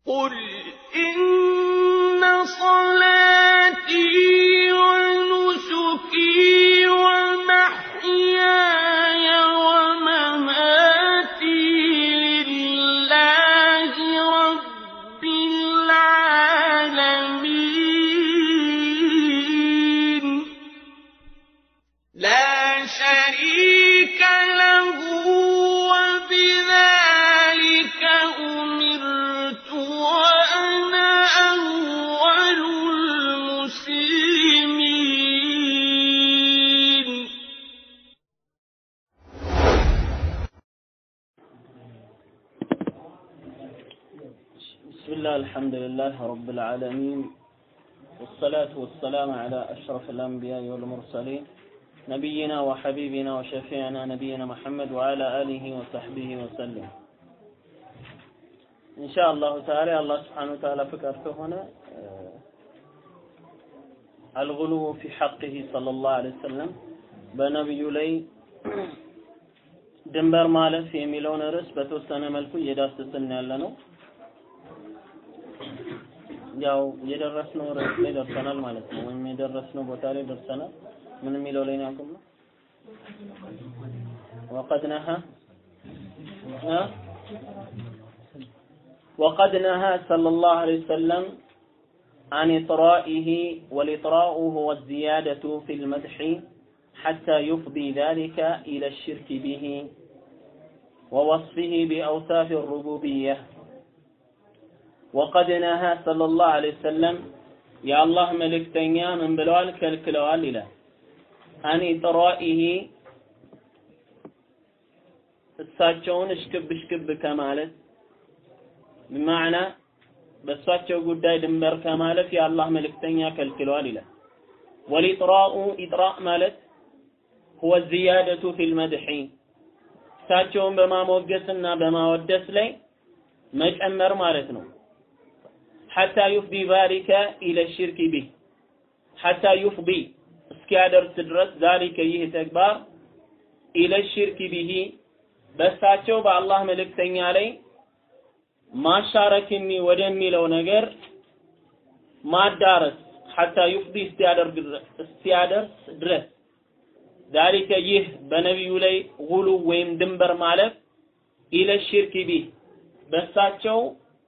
قل إن صلاتي ونسكي ومحياي ومماتي لله رب العالمين لا شريك له وبذلك أمرت وأنا أول المسلمين بسم الله الحمد لله رب العالمين والصلاة والسلام على أشرف الأنبياء والمرسلين نبينا وحبيبنا وشفيعنا نبينا محمد وعلى آله وصحبه وسلم إن شاء الله تعالى الله سبحانه وتعالى فكرته هنا آه، الغلو في حقه صلى الله عليه وسلم በነቢዩ ላይ ድንበር ማለፍ የሚለውን ርዕስ በተወሰነ መልኩ እየዳሰስን ያለ ነው። ያው የደረስነው ርዕስ ላይ ደርሰናል ማለት ነው። ወይም የደረስነው ቦታ ላይ ደርሰናል። ምን የሚለው ላይ ነው ያቆምነው? ወቀድ ነሃ እ وقد نهى صلى الله عليه وسلم عن إطرائه والإطراء هو الزيادة في المدح حتى يفضي ذلك إلى الشرك به ووصفه بأوصاف الربوبية وقد نهى صلى الله عليه وسلم يا الله ملكتنيا من بلوال كالكلوال إلى عن إطرائه እሳቸውን እሽክብ እሽክብ ከማለት በማዕና በእሳቸው ጉዳይ ድንበር ከማለፍ የአላህ መልእክተኛ ከልክለዋል ይላል። ወሊጥራኡ ኢጥራእ ማለት ሁወ ዚያደቱ ፊል መድሒ እሳቸውን በማሞገስና በማወደስ ላይ መጨመር ማለት ነው። ሐታ ዩፍዲ ዛሊከ ኢለ ሽርክ ቢህ ሐታ ዩፍዲ እስኪያደርስ ድረስ ዛሊከ ይህ ተግባር ኢለ ሽርክ ቢሂ በእሳቸው በአላህ መልእክተኛ ላይ ማሻረክ የሚ- ወደሚለው ነገር ማዳረስ ሐታ ዩፍዲ እስቲያደርግ ድረስ እስቲያደርስ ድረስ ዛሊከ ይህ በነቢዩ ላይ ጉሉ ወይም ድንበር ማለፍ ኢለ ሽርክ ቢህ በእሳቸው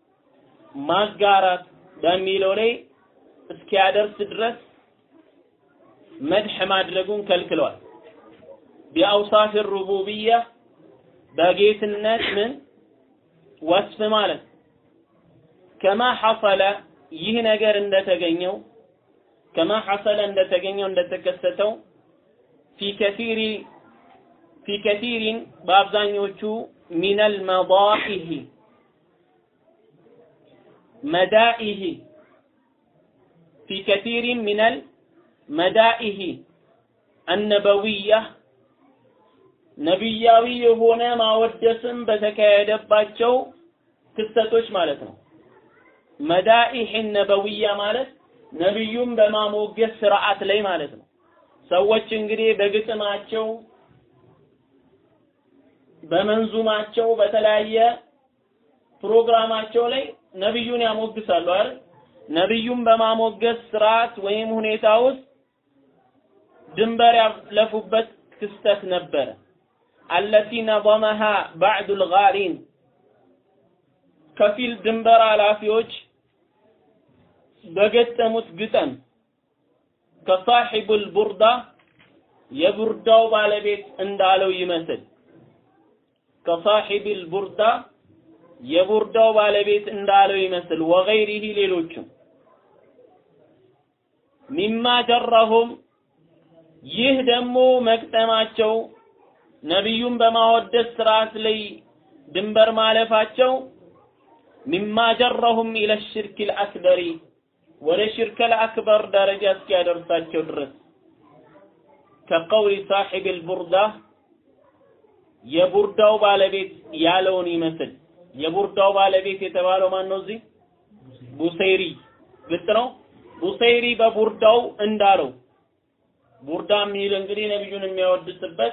ማጋራት በሚለው ላይ እስኪያደርስ ድረስ መድሕ ማድረጉን ከልክለዋል። ቢአውሳፍ ሩቡብያ በጌትነት ምን ወስፍ ማለት ከማ ሐሰለ ይህ ነገር እንደተገኘው ከማ ሐሰለ እንደተገኘው እንደተከሰተው ፊ ከሲሪ ፊ ከሲሪን በአብዛኞቹ ሚነል መዳኢህ መዳኢህ ፊ ከሲሪን ሚነል መዳኢህ አነበዊያ ነቢያዊ የሆነ ማወደስም በተካሄደባቸው ክስተቶች ማለት ነው። መዳኢህ ነበዊያ ማለት ነቢዩም በማሞገስ ስርዓት ላይ ማለት ነው። ሰዎች እንግዲህ በግጥማቸው በመንዙማቸው በተለያየ ፕሮግራማቸው ላይ ነቢዩን ያሞግሳሉ አይደል? ነቢዩን በማሞገስ ስርዓት ወይም ሁኔታ ውስጥ ድንበር ያለፉበት ክስተት ነበረ። አለቲ ነظመሃ ባዕዱ ልጋሪን ከፊል ድንበር ኃላፊዎች በገጠሙት ግጠም ከሳሒቡል ቡርዳ የቡርዳው ባለቤት እንዳለው ይመስል ከሳሒብል ቡርዳ የቡርዳው ባለቤት እንዳለው ይመስል ወገይሪሂ ሌሎችም ሚማ ጀረሁም ይህ ደግሞ መቅጠማቸው ነቢዩን በማወደስ ስርዓት ላይ ድንበር ማለፋቸው ሚማ ጀረሁም ኢለ ሽርክ ልአክበሪ ወደ ሽርክ ልአክበር ደረጃ እስኪያደርሳቸው ድረስ ከቀውሊ ሳሒብ ልቡርዳ የቡርዳው ባለቤት ያለውን ይመስል የቡርዳው ባለቤት የተባለው ማን ነው እዚህ ቡሰይሪ ግልጽ ነው ቡሰይሪ በቡርዳው እንዳለው ቡርዳ የሚል እንግዲህ ነብዩን የሚያወድስበት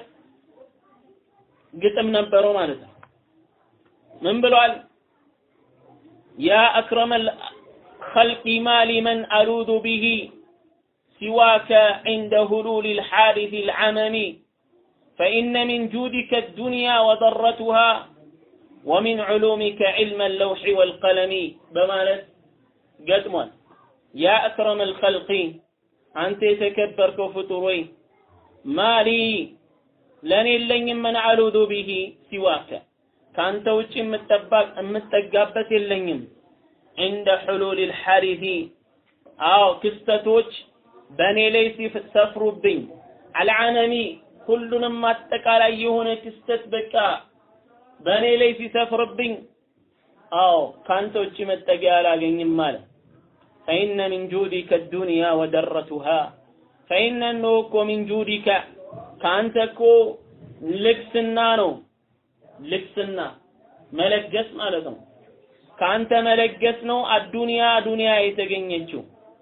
ግጥም ነበረው ማለት ነው ምን ብሏል يا أكرم الخلق ما لمن ألوذ به سواك عند هلول الحادث العمم فإن من جودك الدنيا وضرتها ومن علومك علم اللوح والقلم بمالت قدمان يا أكرم الخلق أنت تكبرك فطروي ما لي لن لن من ألوذ به سواك ከአንተ ውጭ የምጠባቅ የምጠጋበት የለኝም እንደ ሕሉል ልሐሪፊ አዎ ክስተቶች በእኔ ላይ ሲሰፍሩብኝ አልዓነሚ ሁሉንም አጠቃላይ የሆነ ክስተት በቃ በእኔ ላይ ሲሰፍርብኝ አዎ ከአንተ ውጭ መጠጊያ አላገኝም አለ ፈኢነ ሚን ጁዲከ ዱንያ ወደረቱሃ ፈኢነ እነሆ እኮ ሚን ጁዲከ ከአንተ እኮ ልግስና ነው ልግስና መለገስ ማለት ነው። ከአንተ መለገስ ነው አዱንያ ዱንያ የተገኘችው።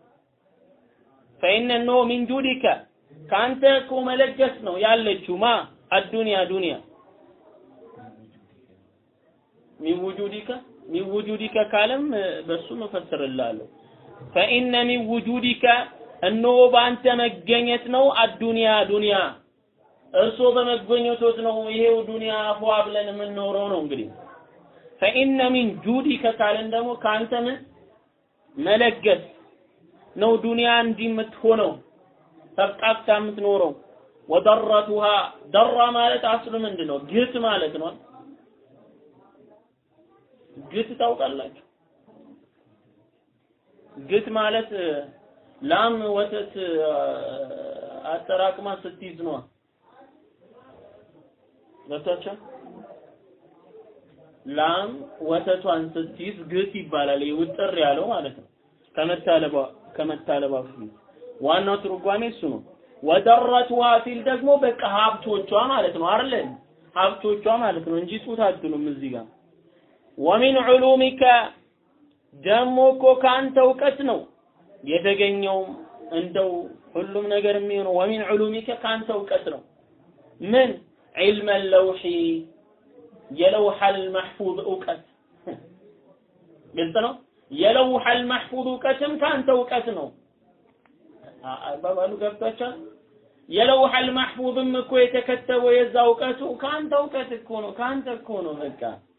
ፈኢነ እነሆ ሚን ጁዲከ ከአንተ እኮ መለገስ ነው ያለችው ማ አዱንያ ዱንያ ሚን ውጁዲከ ሚን ውጁዲከ ካለም በሱ መፈስርላለሁ። ፈኢነ ሚን ውጁዲከ እነሆ በአንተ መገኘት ነው አዱንያ ዱንያ እርሶ በመገኘቶት ነው ይሄው ዱንያ ፏ ብለን የምንኖረው ነው እንግዲህ ፈኢነ ሚን ጁዲከ ካልን ደግሞ ከአንተ ምን መለገስ ነው ዱንያ እንዲህ የምትሆነው ተብቃቅታ የምትኖረው ወደረቱሃ ደራ ማለት አስሉ ምንድን ነው ግት ማለት ነው ግት ታውቃላችሁ ግት ማለት ላም ወተት አጠራቅማ ስትይዝ ነው ገብቷቸው ላም ወተቷን ስትይዝ ግት ይባላል። ውጥር ያለው ማለት ነው። ከመታለባ ከመታለባ በፊት ዋናው ትርጓሜ እሱ ነው። ወደረቱሃ ሲል ደግሞ በቃ ሀብቶቿ ማለት ነው አይደል? ሀብቶቿ ማለት ነው እንጂ ጡት አትሉም እዚህ ጋር። ወሚን ዑሉሚከ ደግሞ እኮ ከአንተ እውቀት ነው የተገኘውም እንደው ሁሉም ነገር የሚሆነው ወሚን ዑሉሚከ ከአንተ እውቀት ነው ምን ዒልመ ለውሒ የለውሐል መሕፉዝ እውቀት ግልጽ ነው። የለውሐል መሕፉዝ እውቀትም ከአንተ እውቀት ነው። አባባሉ ገብቷቸዋል። የለውሐል መሕፉዝም እኮ የተከተበው የዛ እውቀቱ ከአንተ እውቀት እኮ ነው። ከአንተ እኮ ነው። በቃ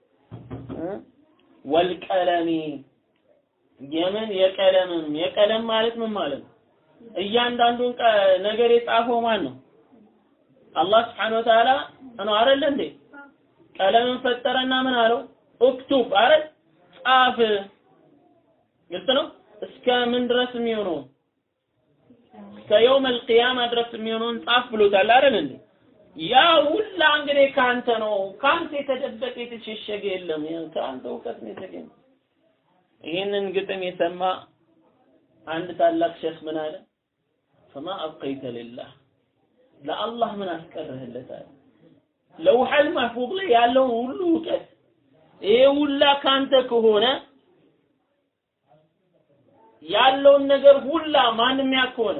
ወልቀለሚ የምን የቀለምም የቀለም ማለት ምን ማለት ነው? እያንዳንዱን ነገር የጻፈው ማን ነው? አላህ ስብሐነሁ ወተዓላ ነው አይደል እንዴ? ቀለምን ፈጠረና ምን አለው? እክቱብ አይደል? ጻፍ። ግልጽ ነው። እስከ ምን ድረስ የሚሆነው እስከ የውመል ቂያማ ድረስ የሚሆነውን ጻፍ ብሎታል አይደል እንዴ? ያ ሁላ እንግዲህ ካንተ ነው። ካንተ የተደበቀ የተሸሸገ የለም። ከአንተ እውቀት ነው የተገኘ። ይህንን ግጥም የሰማ አንድ ታላቅ ሼክ ምን አለ? ፈማ አብቀይተ ሊላህ ለአላህ ምን አስቀርህለታል? ለውሐል ማህፉዝ ላይ ያለውን ሁሉ እውቀት ይሄ ሁላ ካንተ ከሆነ ያለውን ነገር ሁላ ማንም ያ ከሆነ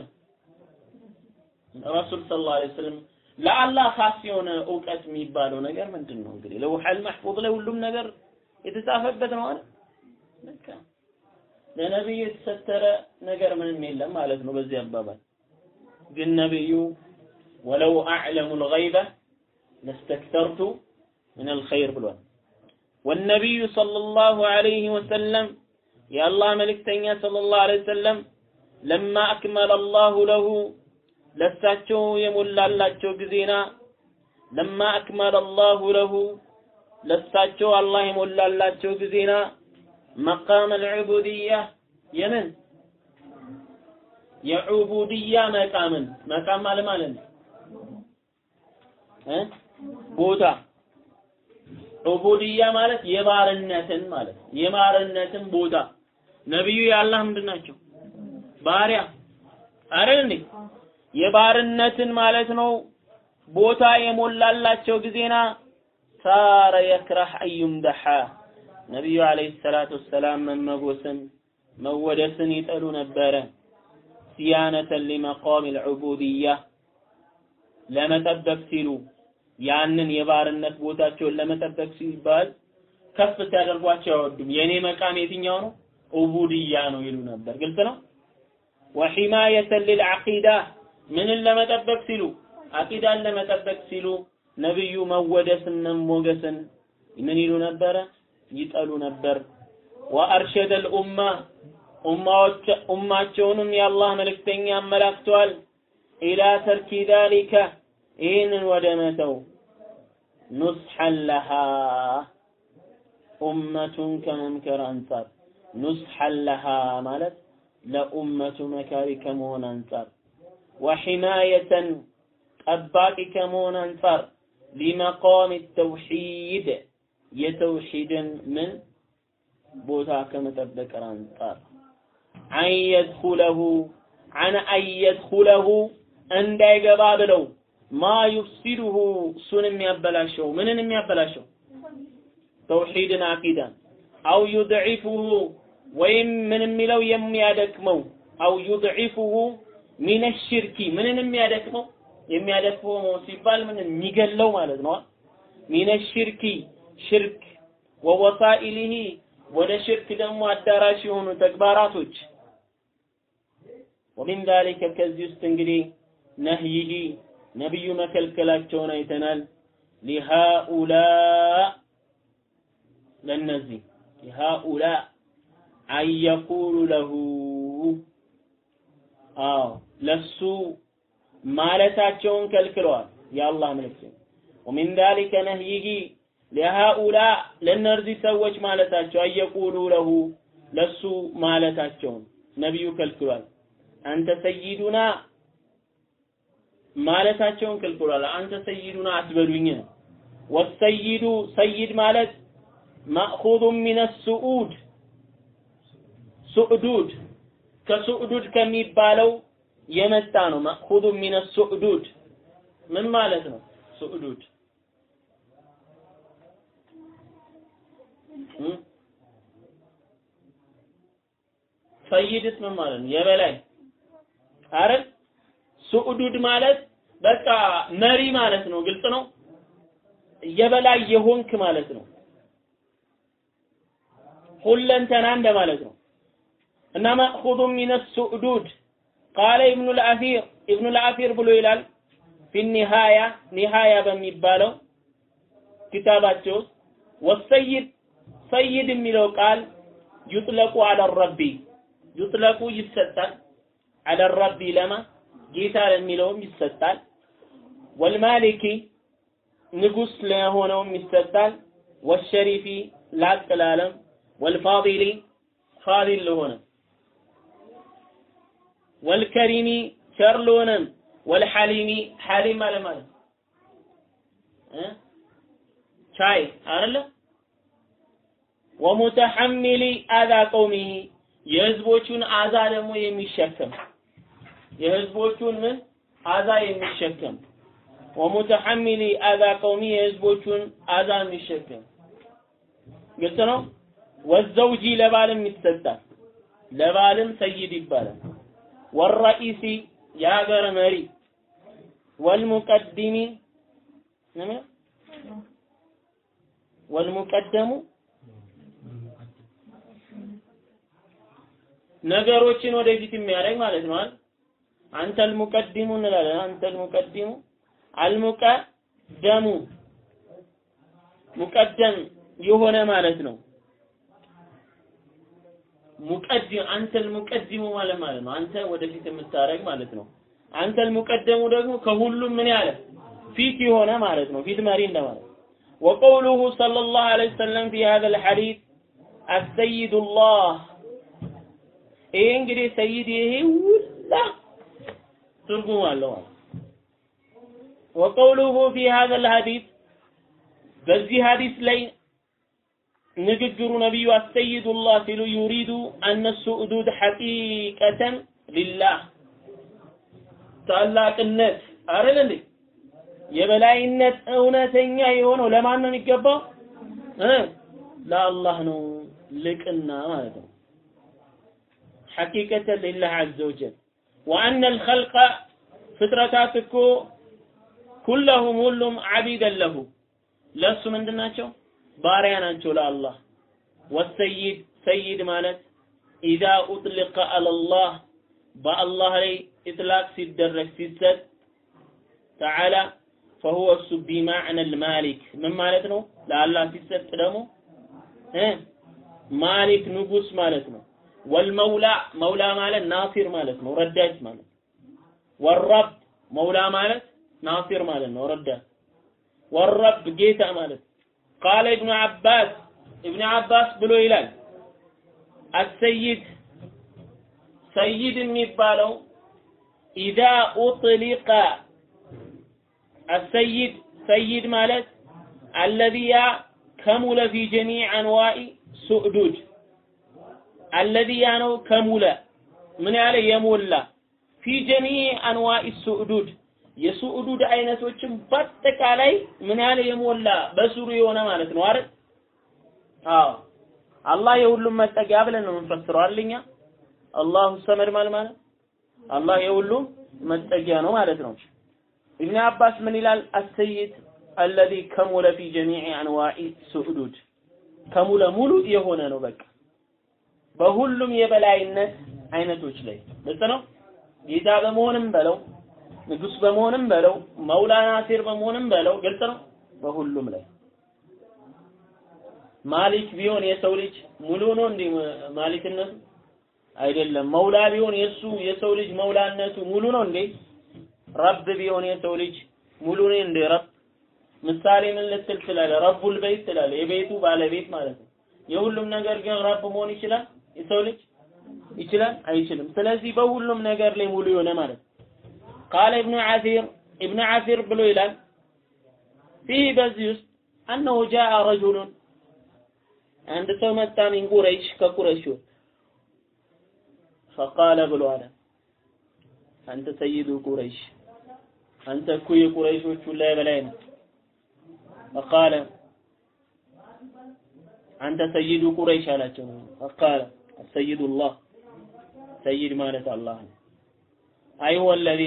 ረሱል ሰለላሁ ዐለይሂ ወሰለም ለአላህ ኻስ የሆነ እውቀት የሚባለው ነገር ምንድን ነው? እንግዲህ ለውሐል ማህፉዝ ላይ ሁሉም ነገር የተጻፈበት ነው አይደል? በቃ ለነብዩ የተሰተረ ነገር ምንም የለም ማለት ነው በዚህ አባባል። ግን ነብዩ ወለው አዕለሙ ልገይበ ለስተክተርቱ ምን አልኸይር ብሏል። ወነቢዩ ሰለላሁ ዐለይሂ ወሰለም የአላህ መልእክተኛ ሰለላሁ ዐለይሂ ወሰለም ለማ አክመለ አላሁ ለሁ ለሳቸው የሞላላቸው ጊዜና ለማ አክመለ አላሁ ለሁ ለሳቸው አላህ የሞላላቸው ጊዜና መቃም አልዑቡድያ የምን የዑቡድያ መቃምን መቃም ማለት ማለት ነው እ ቦታ ዑቡድያ ማለት የባርነትን ማለት የባርነትን ቦታ ነብዩ የአላህ ምንድን ናቸው? ባሪያ አይደል እንዴ? የባርነትን ማለት ነው ቦታ የሞላላቸው ጊዜና ሳረ የክረህ አዩምደሐ ነቢዩ አለይሂ ሰላቱ ወሰላም መመጎስን መወደስን ይጠሉ ነበረ። ሲያነተን ሊመቃም ልዑቡድያ ለመጠበቅ ሲሉ ያንን የባርነት ቦታቸውን ለመጠበቅ ሲባል ከፍ ሲያደርጓቸው አይወዱም። የኔ መቃም የትኛው ነው? ኡቡድያ ነው ይሉ ነበር። ግልጽ ነው። ወሒማየተን ሊልዓቂዳ ምንን ለመጠበቅ ሲሉ አቂዳን ለመጠበቅ ሲሉ ነብዩ መወደስን ሞገስን ምን ይሉ ነበረ? ይጠሉ ነበር። ወአርሸደ ልኡማ ኡማዎች ኡማቸውንም የአላህ መልእክተኛ አመላክተዋል ኢላ ተርኪ ዛሊከ ይህንን ወደ መተው ኑስሐን ለሃ ኡመቱን ከመምከር አንጻር ኑስሐን ለሃ ማለት ለኡመቱ መካሪ ከመሆን አንጻር ወሒማየተን ጠባቂ ከመሆን አንጻር ሊመቃም ተውሒድ የተውሒድን ምን ቦታ ከመጠበቅ አንጻር አን የድኹለሁ አን አን የድኹለሁ እንዳይገባ ብለው ማ ዩፍሲዱሁ እሱን የሚያበላሸው ምንን የሚያበላሸው ተውሒድን አቂዳን አው ዩድዒፉሁ ወይም ምን የሚለው የሚያደክመው አው ዩድዒፉሁ ሚነ ሽርኪ ምንን የሚያደክመው የሚያደክመው ሲባል ምን የሚገለው ማለት ነው ሚነ ሽርኪ ሽርክ ወወሳኢሊሂ ወደ ሽርክ ደግሞ አዳራሽ የሆኑ ተግባራቶች ወሚን ዛሊከ ከዚህ ውስጥ እንግዲህ ነህይሂ ነቢዩ መከልከላቸውን አይተናል ሊሃኡላ ለነዚህ ሊሃኡላ አየቁሉ ለሁ አዎ ለሱ ማለታቸውን ከልክለዋል የአላህ መልእክተኛ ወሚን ዛሊከ ነህይሂ ለሃኡላ ለእነዚህ ሰዎች ማለታቸው አየቁሉ ለሁ ለሱ ማለታቸውን ነቢዩ ከልክሏል አንተ ሰይዱና ማለታቸውን ከልክሏል አንተ ሰይዱና አትበሉኝ ወሰይዱ ሰይድ ማለት ማእኹዙ ሚነ ሱዑድ ሱዕዱድ ከሱዕዱድ ከሚባለው የመጣ ነው ማእኹዙ ሚነ ሱዕዱድ ምን ማለት ነው ሱዕዱድ ሰይድስ ምን ማለት ነው? የበላይ አይደል? ሱዑዱድ ማለት በቃ መሪ ማለት ነው። ግልጽ ነው። የበላይ የሆንክ ማለት ነው። ሁለንተና እንደማለት ነው። እና መእኹዙ ሚነ ሱዕዱድ ቃለ ኢብኑ ልአፊር ኢብኑ ልአፊር ብሎ ይላል ፊ ኒሃያ ኒሃያ በሚባለው ኪታባቸው ውስጥ ወሰይድ ሰይድ የሚለው ቃል ዩጥለቁ አለ ረቢ ዩጥለቁ ይሰጣል አለ ረቢ ለማ ጌታ ለሚለውም ይሰጣል ወልማሊኪ ንጉስ ለሆነውም ይሰጣል ወሸሪፊ ላቅ ላለም ወልፋዲሊ ፋዲል ለሆነ ወልከሪሚ ቸር ለሆነም ወልሐሊሚ ሐሊም ማለት ማለት እ ቻይ አይደለ ወሙተሐሚሊ አዛ ቀውሚሂ የህዝቦቹን አዛ ደግሞ የሚሸከም የህዝቦቹን ምን አዛ የሚሸከም ወሙተሐሚሊ አዛ ቀውሚ የህዝቦቹን አዛ የሚሸከም ግልጽ ነው። ወዘውጂ ለባልም ይሰጣል። ለባልም ሰይድ ይባላል። ወረኢሲ የሀገር መሪ ወልሙቀድሚ ወልሙቀደሙ ነገሮችን ወደፊት የሚያደርግ ማለት ነው አይደል? አንተ አልሙቀዲሙ እንላለን። አንተ አልሙቀዲሙ አልሙቀደሙ ሙቀደም የሆነ ማለት ነው። ሙቀድም አንተ አልሙቀዲሙ ማለት ማለት ነው። አንተ ወደፊት የምታደርግ ማለት ነው። አንተ አልሙቀደሙ ደግሞ ከሁሉም ምን ያለ ፊት የሆነ ማለት ነው። ፊት መሪ እንደማለት وقوله صلى الله عليه وسلم في هذا الحديث السيد الله ይሄ እንግዲህ ሰይድ ይሄ ሁላ ትርጉም አለው وقوله في هذا الحديث በዚህ ሐዲስ ላይ ንግግሩ ነብዩ አሰይዱላህ ሲሉ ዩሪዱ አነ ሱዑዱድ ሐቂቀተን ሊላህ ታላቅነት አይደል እንዴ የበላይነት እውነተኛ የሆነው ለማን ነው የሚገባው እ ለአላህ ነው ልቅና ማለት ነው حقيقة لله عز وجل وأن الخلق فترتاتكو كلهم ሁሉም عبيدا له ለሱ ምንድናቸው ባሪያ ናቸው ለአላህ ወሰይድ ሰይድ ማለት ኢዛ ኡጥሊቀ አለላህ በአላህ ላይ ኢጥላቅ ሲደረግ ሲሰጥ ተዓላ ፈሁወ እሱ ቢማዕነ ልማሊክ ምን ማለት ነው ለአላህ ሲሰጥ ደግሞ እ ማሊክ ንጉስ ማለት ነው ወልመውላ መውላ ማለት ናሲር ማለት ነው ረዳት ማለት ወረብ መውላ ማለት ናሲር ማለት ነው ረዳት ወረብ ጌታ ማለት ቃለ ኢብኑ አባስ ኢብኑ አባስ ብሎ ይላል አሰይድ ሰይድ የሚባለው ኢዛ ኡጥሊቀ አሰይድ ሰይድ ማለት አለዚያ ከሙለ ፊ ጀሚዕ አንዋኢ ሱዕዱድ አለዚያ ነው ከሙለ ምን ያለ የሞላ ፊ ጀሚዕ አንዋኢ ሱዕዱድ የሱዕዱድ አይነቶችን በአጠቃላይ ምን ያለ የሞላ በስሩ የሆነ ማለት ነው አይደል? አዎ አላህ የሁሉም መጠጊያ ብለን ነው የምንፈስረው አይደል? አላሁ ሰመድ ማለት ማለት አላህ የሁሉም መጠጊያ ነው ማለት ነው። ኢብኑ አባስ ምን ይላል? አሰይድ አለዚ ከሙለ ፊ ጀሚዕ አንዋኢ ሱዕዱድ ከሙለ ሙሉ የሆነ ነው በቃ በሁሉም የበላይነት አይነቶች ላይ ግልጽ ነው። ጌታ በመሆንም በለው ንጉስ በመሆንም በለው መውላ ናሲር በመሆንም በለው ግልጽ ነው። በሁሉም ላይ ማሊክ ቢሆን የሰው ልጅ ሙሉ ነው እንዴ ማሊክነቱ? አይደለም። መውላ ቢሆን የሱ የሰው ልጅ መውላነቱ ሙሉ ነው እንዴ? ረብ ቢሆን የሰው ልጅ ሙሉ ነው እንዴ? ረብ ምሳሌ ምን ልትል ትላለህ? ረቡል በይት ትላለህ። የቤቱ ባለቤት ማለት ነው። የሁሉም ነገር ግን ረብ መሆን ይችላል የሰው ልጅ ይችላል? አይችልም። ስለዚህ በሁሉም ነገር ላይ ሙሉ የሆነ ማለት ነው። ቃለ ኢብኑ ዓሲር ኢብኑ ዓሲር ብሎ ይላል ፊህ በዚህ ውስጥ አነሁ ጃአ ረጁሉን አንድ ሰው መጣ ሚን ቁረይሽ ከቁረይሾች ፈቃለ ብሎ አለ አንተ ሰይዱ ቁረይሽ አንተ እኮ የቁረይሾች ሁላ የበላይ ነህ ፈቃለ አንተ ሰይዱ ቁረይሽ አላቸው ፈቃለ ሰይዱላህ ሰይድ ማለት አላህ ነው አይ ሁወ አለዚ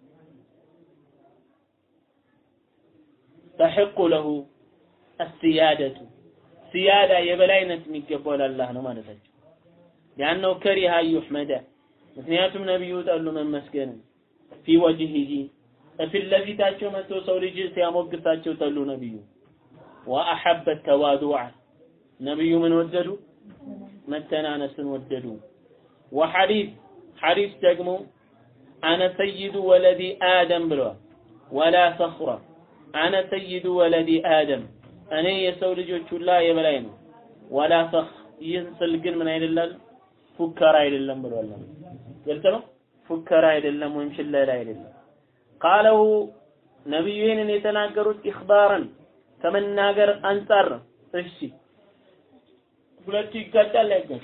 ተሕቁ ለሁ አስያደቱ ሲያዳ የበላይነት የሚገባው ለአላህ ነው ማለታቸው ያነው ከሪሃ ዩሕመደ ምክንያቱም ነቢዩ ጠሉ መመስገንን ፊ ወጅሂሂ ፊት ለፊታቸው መጥቶ ሰው ልጅ ሲያሞግሳቸው ጠሉ ነቢዩ ወአሐበ ተዋዱዓ ነቢዩ ምን ወደዱ መተናነስን ወደዱ ወሐዲስ ሐዲስ ደግሞ አነ ሰይዱ ወለዲ አደም ብለዋል ወላ ፈኽራ አነ ሰይዱ ወለዲ አደም እኔ የሰው ልጆች ሁላ የበላይ ነው ወላ ፈኽ ይህን ስል ግን ምን አይደለም ፉከራ አይደለም ብሏል ግልጽ ነው ፉከራ አይደለም ወይም ሽለላ አይደለም ቃለው ነቢዩ ይህንን የተናገሩት ኢኽባረን ከመናገር አንጻር ነው እሺ ሁለቱ ይጋጫል አይጋጭ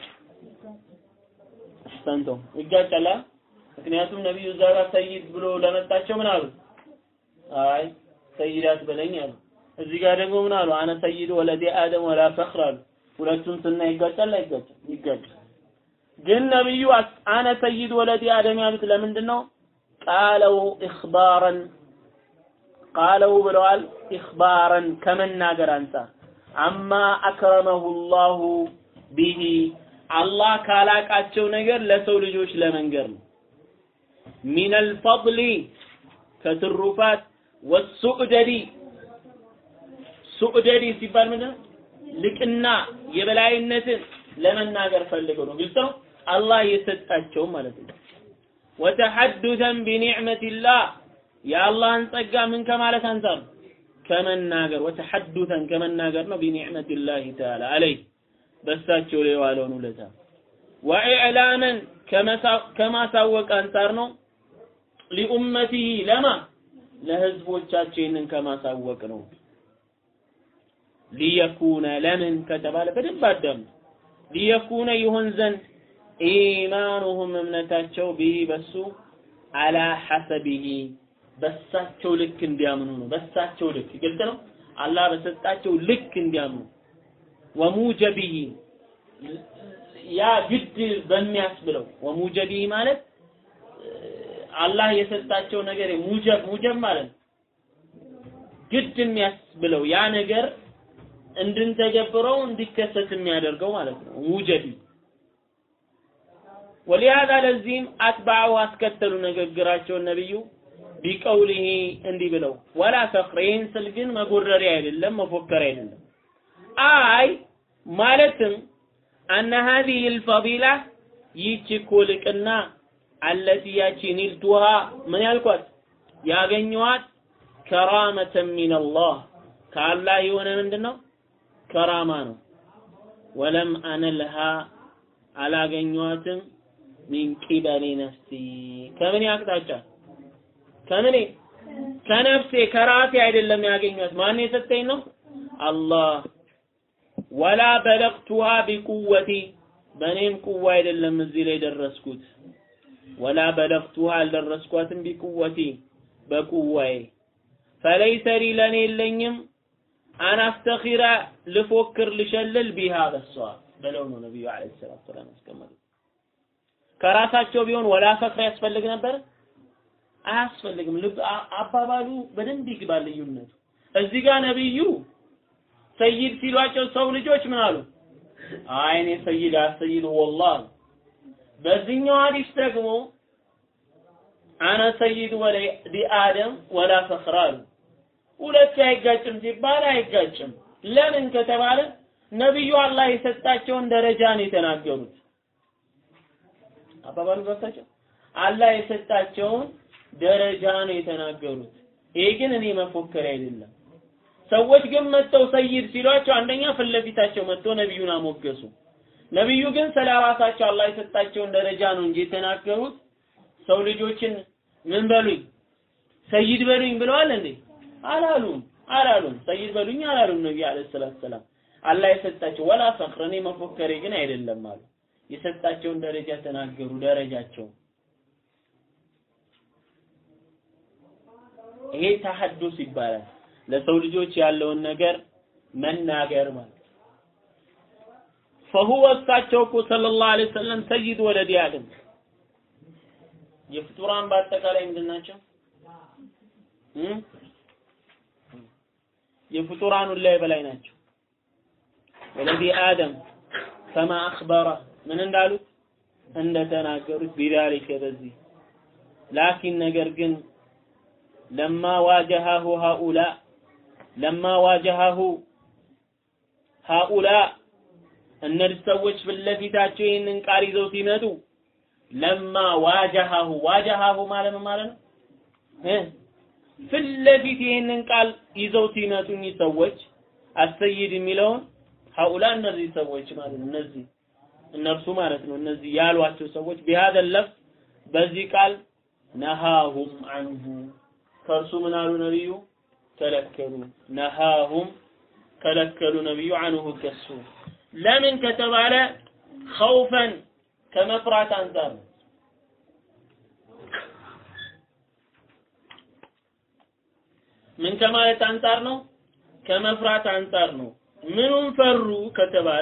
አሕሰንቶ ይጋጫል ምክንያቱም ነቢዩ እዛ ጋር ሰይድ ብሎ ለመጣቸው ምን አሉ አይ ሰይዳት በለኝ አሉ እዚህ ጋር ደግሞ ምን አሉ አነ ሰይድ ወለዲ አደም ወላ ፈኽር አሉ ሁለቱን ስና ይጋጫል አይጋጭም ይጋጫል ግን ነብዩ አነ ሰይድ ወለዲ አደም ያሉት ለምንድን ነው ቃለው ኢኽባረን ቃለው ብለዋል ኢኽባረን ከመናገር አንጻር አማ አክረመሁ ላሁ ቢሂ አላህ ካላቃቸው ነገር ለሰው ልጆች ለመንገር ነው ሚነል ፈድሊ ከትሩፋት ወሱዕደዲ ሱዕደዲ ሲባል ምንድን ነው ልቅና የበላይነትን ለመናገር ፈልገው ነው ግልጽ ነው አላህ የሰጣቸው ማለት ነው ወተሐዱተን ቢኒዕመቲላህ የአላህን ጸጋ ምን ከማለት አንጻር ነው ከመናገር ወተሐዱተን ከመናገር ነው ቢኒዕመቲላህ ተዓላ አለይህ በሳቸው ላይ የዋለውን ውለታ ወኢዕላመን ከማሳወቅ አንጻር ነው ሊኡመቲሂ ለማ ለህዝቦቻቸው ይህንን ከማሳወቅ ነው ሊየኩነ ለምን ከተባለ በደንብ አዳም ሊየኩነ ይሆን ዘንድ ኢማኑሁም እምነታቸው ቢሂ በሱ አላ ሐሰቢሂ በሳቸው ልክ እንዲያምኑ ነው በሳቸው ልክ ግልጽ ነው አላህ በሰጣቸው ልክ እንዲያምኑ ወሙጀቢሂ ያ ግድ በሚያስብለው ወሙጀቢሂ ማለት አላህ የሰጣቸው ነገር ሙጀብ ሙጀብ ማለት ግድ የሚያስብለው ያ ነገር እንድንተገብረው እንዲከሰት የሚያደርገው ማለት ነው። ሙጀዲ ወሊሃዛ ለዚህም አትባዑ አስከተሉ ንግግራቸውን ነብዩ ቢቀውሊሂ እንዲህ ብለው ወላ ፈኽር ይህን ስል ግን መጎረሪያ አይደለም መፎከር አይደለም አይ ማለትም አነ ሀዚህ ልፈዲላ ይህች እኮ ልቅና አለቲ ያቺ ኒልቱሃ ምን ያልኳት ያገኘኋት ከራመተን ሚነላህ ከአላህ የሆነ ምንድን ነው ከራማ ነው ወለም አነልሃ አላገኘኋትም ሚን ቂበሊ ነፍሲ ከምን አቅጣጫ ከምኔ ከነፍሴ ከራሴ አይደለም ያገኘኋት ማን የሰጠኝ ነው አላህ ወላ በለቅቱሃ ቢቁወቲ በእኔም ቁዋ አይደለም እዚህ ላይ ደረስኩት ወላ በለቅቱሃ አልደረስኳትም ቢቁወቲ በቁዋዬ ፈለይሰ ሊ ለእኔ የለኝም አናስተኺረ ልፎክር ልሸልል ቢሃ በሷ ብለው ነው ነቢዩ ዓለይሂ ሰላቱ ወሰላም ያስቀመጡት። ከራሳቸው ቢሆን ወላ ፈክር ያስፈልግ ነበር? አያስፈልግም። ልብ አባባሉ በደንብ ይግባል ልዩነቱ። እዚህ ጋር ነቢዩ ሰይድ ሲሏቸው ሰው ልጆች ምን አሉ? አይ እኔ ሰይድ አሰይድ ወላሂ። በዚህኛው ሐዲስ ደግሞ አነ ሰይድ ወለዲ አደም ወላ ፈኽር አሉ። ሁለቱ አይጋጭም ሲባል አይጋጭም። ለምን ከተባለ ነብዩ አላህ የሰጣቸውን ደረጃ ነው የተናገሩት። አባባሉ ገብታቸው አላህ የሰጣቸውን ደረጃ ነው የተናገሩት። ይሄ ግን እኔ መፎከር አይደለም። ሰዎች ግን መጥተው ሰይድ ሲሏቸው አንደኛ ፊት ለፊታቸው መጥተው ነብዩን አሞገሱ። ነብዩ ግን ስለ ራሳቸው አላህ የሰጣቸውን ደረጃ ነው እንጂ የተናገሩት ሰው ልጆችን ምን በሉኝ ሰይድ በሉኝ ብለዋል እንዴ? አላሉም አላሉም። ሰይድ በሉኝ አላሉም ነብዩ አለይሂ ሰላቱ ሰላም። አላህ የሰጣቸው ወላ ፈኽር እኔ መፎከሬ ግን አይደለም አሉ። የሰጣቸውን ደረጃ ተናገሩ። ደረጃቸው ይሄ ተሐዱስ ይባላል። ለሰው ልጆች ያለውን ነገር መናገር ማለት فهو እሳቸው እኮ ሰለላሁ ዐለይሂ ወሰለም ሰይድ ወለዲ አደም የፍጡራን በአጠቃላይ ምንድን ናቸው? የፍጡራን ሁሉ በላይ ናቸው። ወለዲ አደም ከማ አኽበረ ምን እንዳሉት እንደተናገሩት ቢዳሊከ በዚህ ላኪን ነገር ግን ለማ ዋጀሃሁ ሃኡላ ለማ ዋጀሃሁ ሃኡላ እነዚህ ሰዎች ፊት ለፊታቸው ይህንን ቃል ይዘው ሲመጡ ለማ ዋጀሃሁ ዋጀሃሁ ማለት ምን ማለት ነው? ፊት ለፊት ይህንን ቃል ይዘው ሲመጡ እኚህ ሰዎች አሰይድ የሚለውን ሀኡላ እነዚህ ሰዎች ማለት ነው። እነዚህ እነርሱ ማለት ነው። እነዚህ ያሏቸው ሰዎች ቢሃዘ ለፍ በዚህ ቃል ነሃሁም አንሁ ከእርሱ ምን አሉ ነብዩ ከለከሉ። ነሃሁም ከለከሉ ነብዩ አንሁ ከሱ ለምን ከተባለ ኸውፈን ከመፍራት አንጻር ነው። ምን ከማለት አንጻር ነው? ከመፍራት አንጻር ነው። ምኑን ፈሩ ከተባለ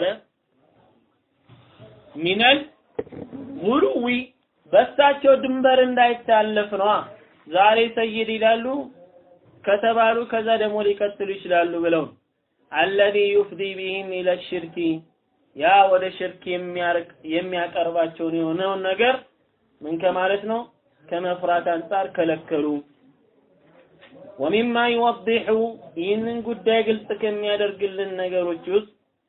ሚነል ጉሉዊ በሳቸው ድንበር እንዳይታለፍ ነዋ። ዛሬ ሰይድ ይላሉ ከተባሉ ከዛ ደግሞ ሊቀጥሉ ይችላሉ ብለው አለዚ ዩፍዲ ቢሂም ኢለ ሽርኪ ያ ወደ ሽርክ የሚያርቅ የሚያቀርባቸውን የሆነውን ነገር ምን ከማለት ነው ከመፍራት አንጻር ከለከሉ። ወሚማ ይወዲሑ ይህንን ጉዳይ ግልጽ ከሚያደርግልን ነገሮች ውስጥ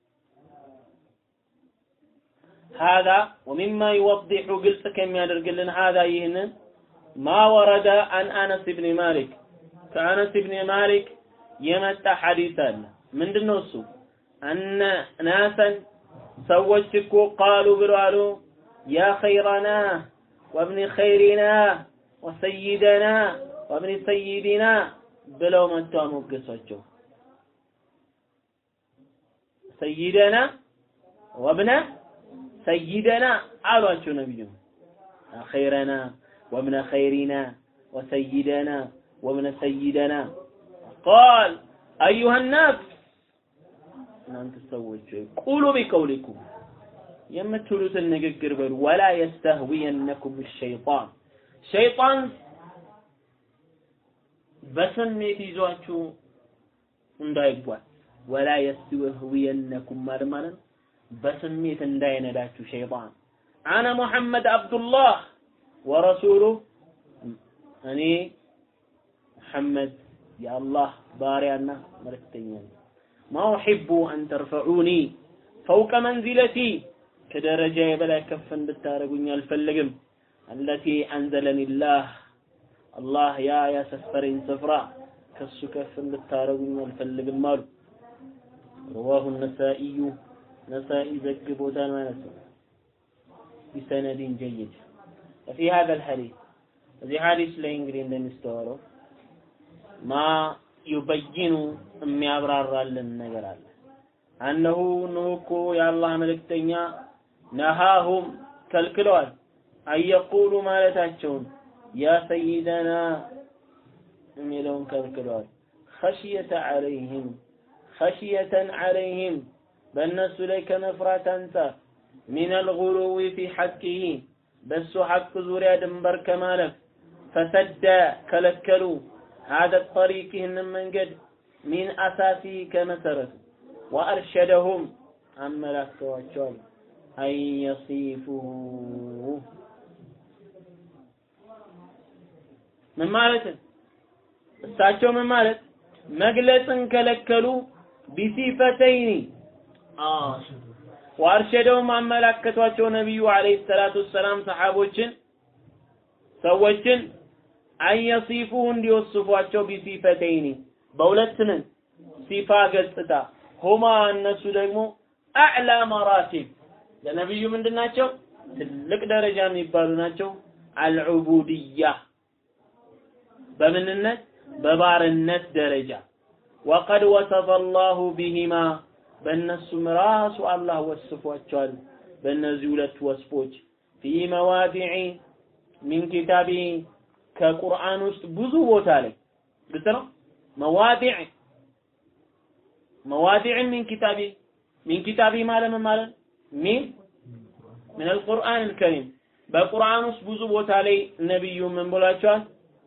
ሀዛ ወሚማ ይወዲሑ ግልጽ ከሚያደርግልን ሀዛ ይህንን ማ ወረደ አን አነስ ብን ማሊክ ከአነስ ብን ማሊክ የመጣ ሐዲስ አለ። ምንድን ነው እሱ? አነ ናሰን ሰዎች እኮ ቃሉ ብሎ አሉ ያ ኸይረና ወብኒ ኸይሪና ወሰይደና ወብኒ ሰይዲና ብለው መጥተው አሞገሷቸው። ሰይደና ወብነ ሰይደና አሏቸው ነቢዩ ኸይረና ወብነ ኸይሪና ወሰይደና ወብነ ሰይደና ቃል አዩሃ ናስ እናንተ ሰዎች ቁሉ ቢቀውሊኩም የምትሉትን ንግግር በሉ ወላ የስተህዊየነኩም ሸይጣን ሸይጣን በስሜት ይዟችሁ እንዳይጓዝ ወላ የስተህዊየነኩም ማለት ማለት ነው በስሜት እንዳይነዳችሁ ሸይጣን አነ ሙሐመድ አብዱላህ ወረሱሉ እኔ ሙሐመድ የአላህ ባሪያና መልእክተኛ ነኝ ማ ኡሒቡ አን ተርፈዑኒ ፈውቀ መንዚለቲ ከደረጃዬ በላይ ከፍ እንድታደርጉኝ አልፈልግም አለቲ አንዘለኒላህ አላህ ያ ያሰፈረኝ ስፍራ ከሱ ከፍ እንድታደርጉኝ አልፈልግም አሉ رواه النسائي نسائي ዘግቦታል ማለት ነው بسند جيد وفي هذا الحديث እዚህ ሐዲስ ላይ እንግዲህ እንደሚስተዋለው ማ ዩበይኑ የሚያብራራልን ነገር አለ አነሁ እነሆ እኮ የአላህ መልእክተኛ ነሃሁም ከልክለዋል አየቁሉ ማለታቸውን ያ ሰይደና የሚለውን ከልክለዋል ኸሽየተ ዐለይህም ኸሽየተን ዐለይህም በእነሱ ላይ ከመፍራት አንጻር ሚን አልጉሉዊ ፊ ሐቂሂ በሱ ሐቅ ዙሪያ ድንበር ከማለፍ ፈሰደ ከለከሉ هذا الطريق ይህንን መንገድ ሚን አሳሲ ከመሰረቱ ወአርሸደሁም አመላክተዋቸዋል አን የሲፉሁ ምን ማለት እሳቸው ምን ማለት መግለጽን ከለከሉ ቢሲፈተይኒ ወአርሸደውም አመላከቷቸው ነቢዩ አለይሂ ሰላቱ ወሰላም ሰሓቦችን ሰዎችን አንየሲፉሁ እንዲወስፏቸው ቢሲፈተይኒ በሁለት ምን ሲፋ ገጽታ ሁማ እነሱ ደግሞ አዕላ መራቲብ ለነቢዩ ምንድን ናቸው? ትልቅ ደረጃ የሚባሉ ናቸው። አልዑቡድያ በምንነት በባርነት ደረጃ ወቀድ ወሰፈ አላሁ ቢሂማ በእነሱም ራሱ አላህ ወስፏቸዋል። በእነዚህ ሁለት ወስፎች ፊ መዋዲዒ ሚን ኪታቢ ከቁርአን ውስጥ ብዙ ቦታ ላይ ግልጽ ነው። መዋዲዕ መዋዲዕ ሚን ኪታቢ ሚን ኪታቢ ማለት ምን ማለት ሚን ምን አልቁርአን አልከሪም በቁርአን ውስጥ ብዙ ቦታ ላይ ነብዩ ምን ብሏቸዋል?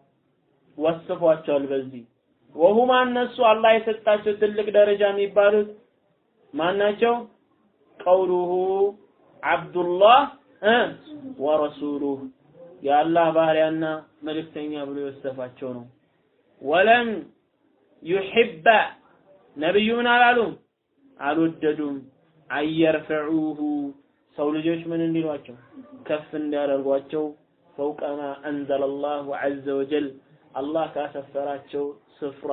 ወስፏቸዋል። በዚህ ወሁማ እነሱ አላህ የሰጣቸው ትልቅ ደረጃ የሚባሉት ማናቸው? ቀውሉሁ አብዱላህ እ ወረሱሉህ የአላህ ባሪያና መልእክተኛ ብሎ የወሰፋቸው ነው። ወለም ዩሕበ ነብዩ ምን አላሉም አልወደዱም። አየርፈዑሁ ሰው ልጆች ምን እንዲሏቸው ከፍ እንዲያደርጓቸው ፈውቀማ አንዘለ አላሁ ዐዘ ወጀል አላህ ካሰፈራቸው ስፍራ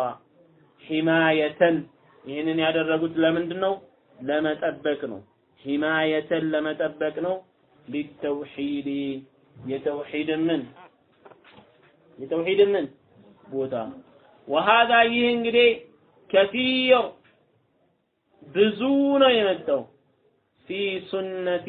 ሂማየተን ይህንን ያደረጉት ለምንድን ነው? ለመጠበቅ ነው። ሂማየተን ለመጠበቅ ነው። ሊተውሂድ የተውሂድ ምን የተውሂድ ምን ቦታ ወሃዛ ይህ እንግዲህ ከሲር ብዙ ነው የመጣው ፊ ሱነቲ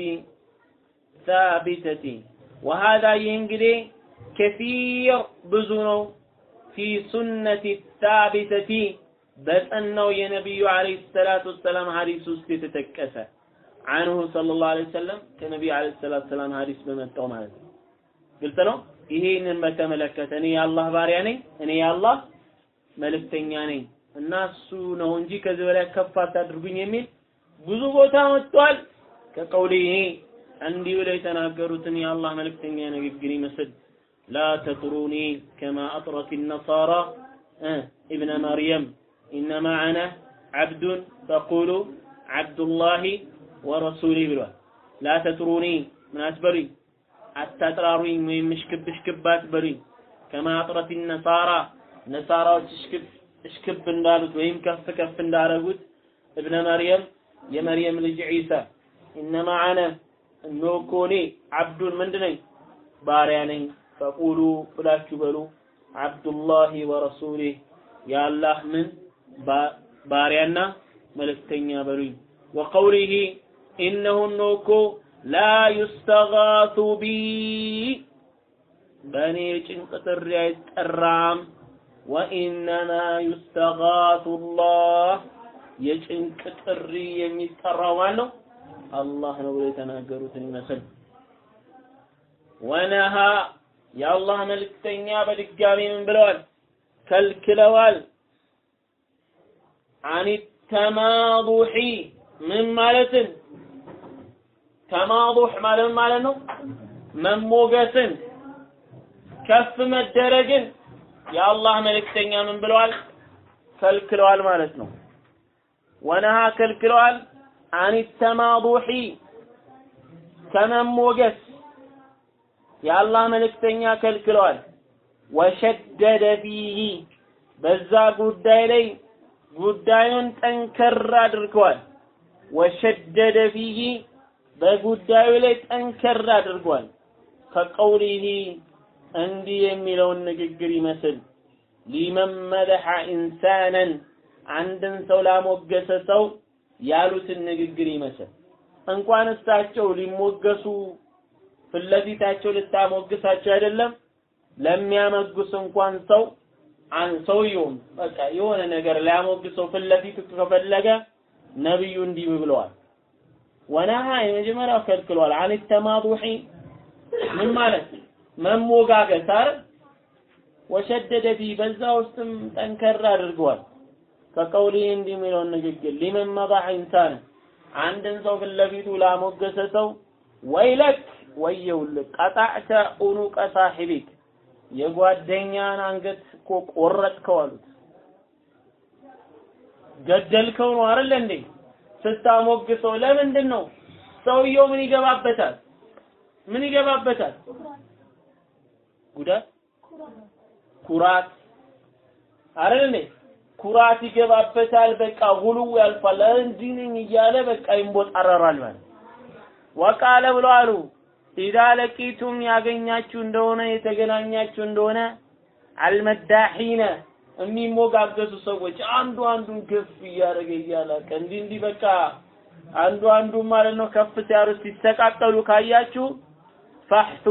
ሳቢተቲ ወሃዛ ይህ እንግዲህ ከሲር ብዙ ነው ፊ ሱነቲ ሳቢተቲ በጸናው የነቢዩ አለይሂ ሰላቱ ወሰላም ሐዲስ ውስጥ የተጠቀሰ አንሁ ሰለላሁ ዐለይሂ ወሰለም ከነቢዩ አለይሂ ሰላቱ ወሰላም ሐዲስ በመጣው ማለት ነው። ግልጽ ነው። ይሄንን በተመለከተ እኔ የአላህ ባሪያ ነኝ፣ እኔ የአላህ መልእክተኛ ነኝ እና እሱ ነው እንጂ ከዚህ በላይ ከፍ አታድርጉኝ የሚል ብዙ ቦታ መጥቷል። ከቀውሌ ይሄ እንዲህ ብለው የተናገሩትን የአላህ መልእክተኛ ንግግር ይመስል ላ ተጥሩኒ ከማ አጥረት ነሳራ ኢብነ መርየም ኢነማ አነ ዓብዱን ፈቁሉ ዓብዱላሂ ወረሱሊ ብሏል። ላ ተጥሩኒ ምን አትበሉኝ፣ አታጥራሩኝ ወይም እሽክብ እሽክብ አትበሉኝ። ከማ አጥረት ነሳራ ነሳራዎች እሽክብ እሽክብ እንዳሉት ወይም ከፍ ከፍ እንዳረጉት እብነ መርየም የመርየም ልጅ ዒሳ ኢነማ አነ እነሆ እኮ እኔ ዓብዱን ምንድን ነኝ ባሪያ ነኝ። ፈቁሉ ብላችሁ በሉ ዓብዱላሂ ወረሱሊህ የአላህ ምን ባሪያና መልእክተኛ በሉኝ። ወቀውሊሂ ኢነሁ እነሆ እኮ ላ ዩስተጋቱ ቢ በእኔ ጭንቅ ጥሪ አይጠራም። ወኢነማ ዩስተጋቱ ላህ የጭንቅ ጥሪ የሚጠራው ማን ነው? አላህ ነው ብሎ የተናገሩትን ይመስል ወነሃ የአላህ መልእክተኛ በድጋሚ ምን ብለዋል? ከልክለዋል። አኒ ተማዱሒ ምን ማለትን ተማዱሕ ማለት ማለት ነው መሞገስን ከፍ መደረግን የአላህ መልእክተኛ ምን ብለዋል? ከልክለዋል ማለት ነው። ወነሃ ከልክለዋል አን ተማዱሒ ከመሞገስ የአላህ መልእክተኛ ከልክለዋል። ወሸደደ ፊሂ በዛ ጉዳይ ላይ ጉዳዩን ጠንከር አድርገዋል። ወሸደደ ፊሂ በጉዳዩ ላይ ጠንከር አድርጓል። ከቀውሊሂ እንዲህ የሚለውን ንግግር ይመስል ሊመን መደሐ ኢንሳነን አንድን ሰው ላሞገሰ ሰው ያሉትን ንግግር ይመስል እንኳን እሳቸው ሊሞገሱ ፊት ለፊታቸው ልታሞግሳቸው አይደለም ለሚያመጉስ እንኳን ሰው አን ሰውየውም በቃ የሆነ ነገር ሊያሞግሰው ፊት ለፊቱ ከፈለገ ነብዩ እንዲህ ብለዋል። ወነሃ የመጀመሪያው ከልክሏል። አን ተማዱሒ ምን ማለት መሞጋገስ አይደል? ወሸደደ ፊ በዛ ውስጥም ጠንከር አድርገዋል። ከቀውሊ እንዲህ የሚለውን ንግግር ሊመን መዳሕ ኢንሳን አንድን ሰው ፊት ለፊቱ ላሞገሰ ሰው ወይለክ ወየውልህ ቀጣዕተ ኡኑቀ ሳሒቢክ የጓደኛን አንገት እኮ ቆረጥከው አሉት። ገደልከው ነው አይደል እንዴ? ስታሞግሰው ለምንድን ነው? ሰውየው ምን ይገባበታል? ምን ይገባበታል? ጉዳት፣ ኩራት አይደል እንዴ? ኩራት ይገባበታል። በቃ ሁሉ ያልፋል። እንዲህ ነኝ እያለ በቃ ይንቦጣረራል ማለት ወቃለ ብሎ አሉ ኢዛ ለቂቱም ያገኛችሁ እንደሆነ የተገናኛችሁ እንደሆነ አልመዳሒነ የሚሞጋገሱ ሰዎች አንዱ አንዱን ከፍ እያደረገ እያላቀ እንዲህ እንዲህ በቃ አንዱ አንዱ ማለት ነው ከፍ ሲያሩ ሲሰቃቀሉ ካያችሁ ፈሕቱ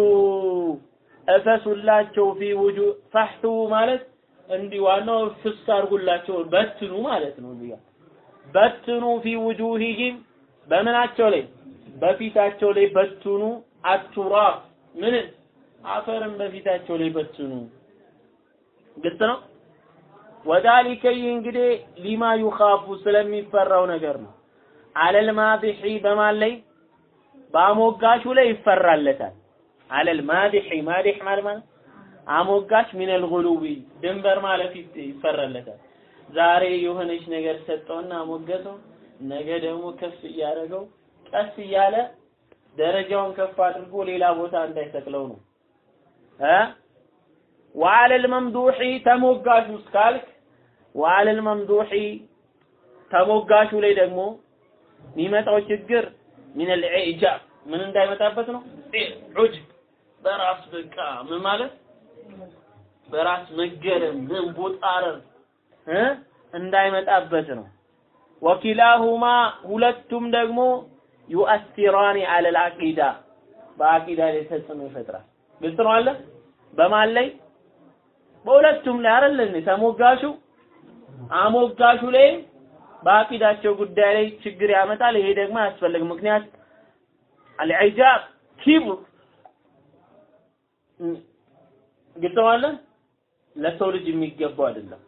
እፈሱላቸው ፊ ውጁ ፈሕቱ ማለት እንዲህ ዋናው ፍስ አድርጉላቸው በትኑ ማለት ነው። እዚህ በትኑ ፊ ውጁሂሂም በምናቸው ላይ በፊታቸው ላይ በትኑ አቱራፍ ምን አፈርን በፊታቸው ላይ በትኑ። ግልጽ ነው። ወዳሊከ ይህ እንግዲህ ሊማ ዩኻፉ ስለሚፈራው ነገር ነው። አለል ማዲሒ በማን ላይ በአሞጋሹ ላይ ይፈራለታል። አለል ማዲሒ ማዲሕ ማለት ማለት አሞጋሽ ሚነል ጉሉዊ ድንበር ማለፍ ይፈራለታል። ዛሬ የሆነች ነገር ሰጠውና አሞገሰው፣ ነገ ደግሞ ከፍ እያደረገው ቀስ እያለ ደረጃውን ከፍ አድርጎ ሌላ ቦታ እንዳይሰቅለው ነው እ ወአለል መምዱሒ ተሞጋሹ እስካልክ ወአለል መምዱሒ ተሞጋሹ ላይ ደግሞ የሚመጣው ችግር ሚነል ኢጃብ ምን እንዳይመጣበት ነው ዑጅብ በራስ በቃ ምን ማለት በራስ መገረም መንቦጣረር እ እንዳይመጣበት ነው ወኪላሁማ ሁለቱም ደግሞ ዩአሲራኒ አለል አቂዳ በአቂዳ ላይ ተጽዕኖ ይፈጥራል። ግልጽ ነው አለ በማን ላይ በሁለቱም ላይ አይደል እንዴ ተሞጋሹ አሞጋሹ ላይ በአቂዳቸው ጉዳይ ላይ ችግር ያመጣል። ይሄ ደግሞ አያስፈልግም። ምክንያት አልዒጃብ ኪብር ግልጽ ነው አለ ለሰው ልጅ የሚገባው አይደለም።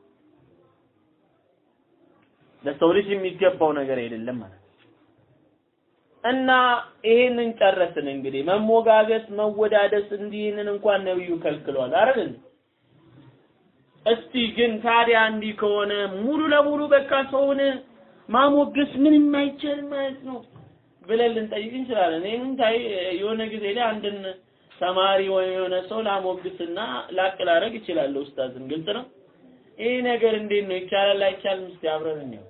ለሰው ልጅ የሚገባው ነገር አይደለም ማለት እና ይሄንን ጨረስን። እንግዲህ መሞጋገስ፣ መወዳደስ እንዲህንን እንኳን ነብዩ ከልክሏል አይደል? እስቲ ግን ታዲያ እንዲህ ከሆነ ሙሉ ለሙሉ በቃ ሰውን ማሞገስ ምንም አይቻልም ማለት ነው ብለን ልንጠይቅ እንችላለን። ይህንን ታይ የሆነ ጊዜ ላይ አንድን ተማሪ ወይም የሆነ ሰው ላሞግስና ላቅ ላደርግ እችላለሁ። ኡስታዝን ግልጽ ነው። ይሄ ነገር እንዴት ነው ይቻላል አይቻልም? እስቲ አብረን እንየው።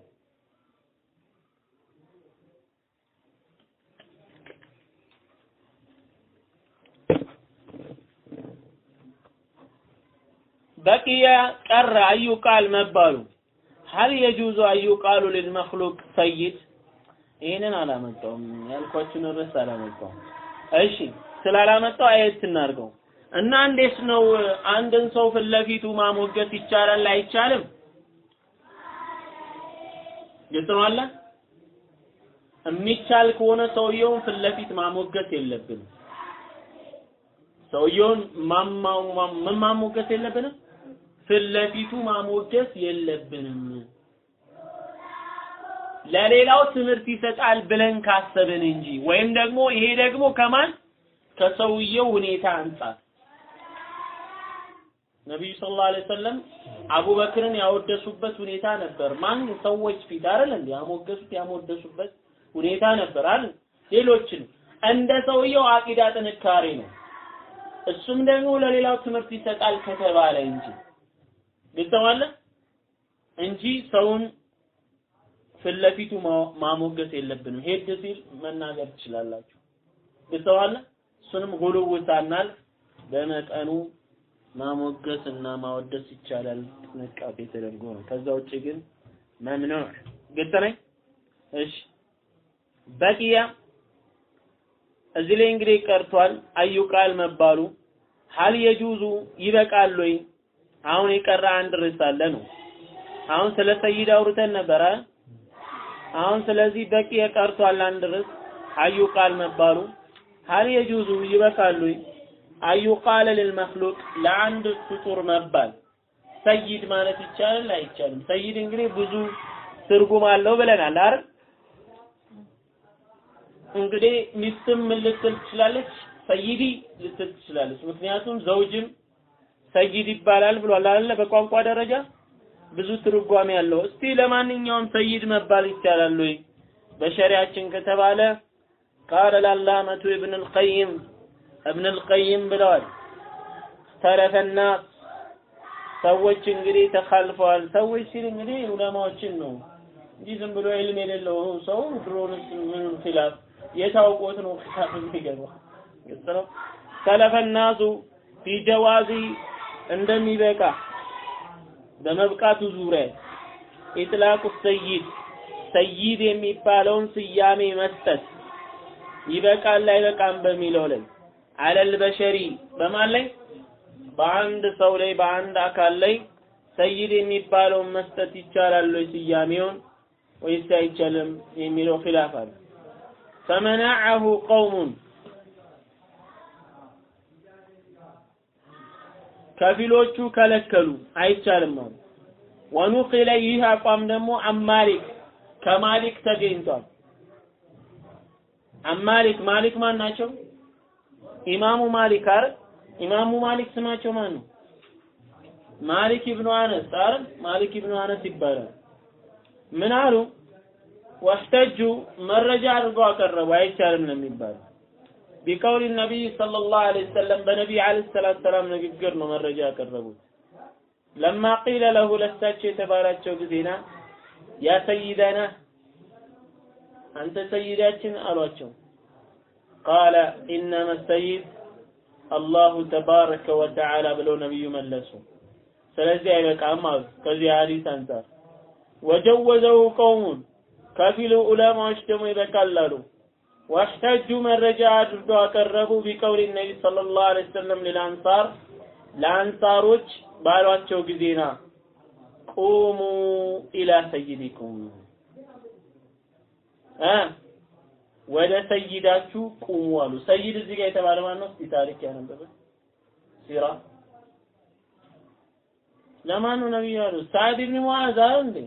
በቂየ ቀረ አዩ ቃል መባሉ ሀል የጁዙ አዩ ቃሉ ልልመክሉቅ ሰይድ ይህንን አላመጣውም ያልኳችሁን ርዕስ አላመጣውም እሺ ስላላመጣው አየት እናድርገው እና እንዴት ነው አንድን ሰው ፊት ለፊቱ ማሞገስ ይቻላል አይቻልም ግልጽ ነው አለ የሚቻል ከሆነ ሰውየውን ፊት ለፊት ማሞገስ የለብንም ሰውየውን ምን ማሞገስ የለብንም ፊት ለፊቱ ማሞገስ የለብንም ለሌላው ትምህርት ይሰጣል ብለን ካሰብን እንጂ ወይም ደግሞ ይሄ ደግሞ ከማን ከሰውየው ሁኔታ አንጻር ነቢዩ ሰለላሁ ዐለይሂ ወሰለም አቡበክርን ያወደሱበት ሁኔታ ነበር። ማን ሰዎች ፊት አይደል እንዴ ያሞገሱት ያሞደሱበት ሁኔታ ነበር አይደል? ሌሎችን እንደ ሰውየው አቂዳ ጥንካሬ ነው። እሱም ደግሞ ለሌላው ትምህርት ይሰጣል ከተባለ እንጂ ግልጸዋለ እንጂ ሰውን ፊት ለፊቱ ማሞገስ የለብንም። ሄድ ሲል መናገር ትችላላችሁ። ግልጸዋለ እሱንም ጉልው ሳናልፍ በመጠኑ ማሞገስ እና ማወደስ ይቻላል። ጥንቃቄ ተደርጎ ነው። ከዛ ውጭ ግን መምኑዕ ግልጽ ነኝ። እሺ በቂያ እዚህ ላይ እንግዲህ ቀርቷል። አዩ ቃል መባሉ ሀል የጁዙ ይበቃል ወይ? አሁን የቀረ አንድ ርዕስ አለ ነው። አሁን ስለ ሰይድ አውርተን ነበረ። አሁን ስለዚህ በቂ የቀርቷል አንድ ርዕስ አዩ ቃል መባሉ ሀል የጁዙ ይበቃል ወይ? አዩ ቃለ ልልመክሉቅ ለአንድ ፍጡር መባል ሰይድ ማለት ይቻላል አይቻልም? ሰይድ እንግዲህ ብዙ ትርጉም አለው ብለናል አይደል? እንግዲህ ሚስትም ምን ልትል ትችላለች? ሰይዲ ልትል ትችላለች። ምክንያቱም ዘውጅም ሰይድ ይባላል ብሏል አይደለ? በቋንቋ ደረጃ ብዙ ትርጓሜ ያለው። እስቲ ለማንኛውም ሰይድ መባል ይቻላል ወይ በሸሪያችን ከተባለ ቃለ ላላመቱ ኢብን አልቀይም እብን አልቀይም ብለዋል። ተረፈና ሰዎች እንግዲህ ተካልፈዋል። ሰዎች ሲል እንግዲህ ዑለማዎችን ነው እንጂ ዝም ብሎ ኢልም የሌለው ሰው ድሮንስ ምን ኺላፍ የታውቆት ነው ኺላፍ የሚገባው ግልጽ ነው። ሰለፈናሱ ፊ ጀዋዚ እንደሚበቃ በመብቃቱ ዙሪያ ኢጥላቁ ሰይድ ሰይድ የሚባለውን ስያሜ መስጠት ይበቃል አይበቃም በሚለው ላይ አለል በሸሪ በማን ላይ በአንድ ሰው ላይ በአንድ አካል ላይ ሰይድ የሚባለውን መስጠት ይቻላል ወይ ስያሜውን ወይስ አይቻልም የሚለው ኺላፍ አለ። ፈመነዐሁ ቀውሙን ከፊሎቹ ከለከሉ አይቻልም አሉ። ወኑቂለ ይህ አቋም ደግሞ አማሊክ ከማሊክ ተገኝቷል። አማሊክ ማሊክ ማን ናቸው? ኢማሙ ማሊክ አይደል? ኢማሙ ማሊክ ስማቸው ማን ነው? ማሊክ ኢብኑ አነስ አይደል? ማሊክ ኢብኑ አነስ ይባላል። ምን አሉ? ወህተጁ መረጃ አድርገው አቀረቡ። አይቻልም ነው የሚባለው። ቢቀውል ነቢይ ሰለላሁ ዐለይሂ ወሰለም በነቢይ ዐለይሂ ሰላቱ ሰላም ንግግር ነው መረጃ ያቀረቡት። ለማ ቂለ ለሁ ለሳቸው የተባላቸው ጊዜና ያ ሰይደና አንተ ሰይዳችን አሏቸው። ቃለ ኢነመ ሰይድ አላሁ ተባረከ ወተዓላ ብለው ነቢዩ መለሱ። ስለዚህ አይበቃም አሉ። ከዚህ ሐዲስ አንጻር ወጀወዘው ቀውሙን ከፊሉ ዑለማዎች ደግሞ ይበቃል አሉ። ዋህተጁ መረጃ አድርገው አቀረቡ ቢቀውል ነቢ ሰለላሁ ዐለይሂ ወሰለም ሊልአንሳር ለአንሳሮች ባሏቸው ጊዜና ቁሙ ኢላ ሰይዲኩም እ ወደ ሰይዳችሁ ቁሙ አሉ። ሰይድ እዚህ ጋር የተባለ ማን ነው? እስቲ ታሪክ ያነበበ ሲራ ለማን ነው ነብዩ ያሉት? ሳዕድ ኢብኑ ሙዓዝ አይደል እንዴ?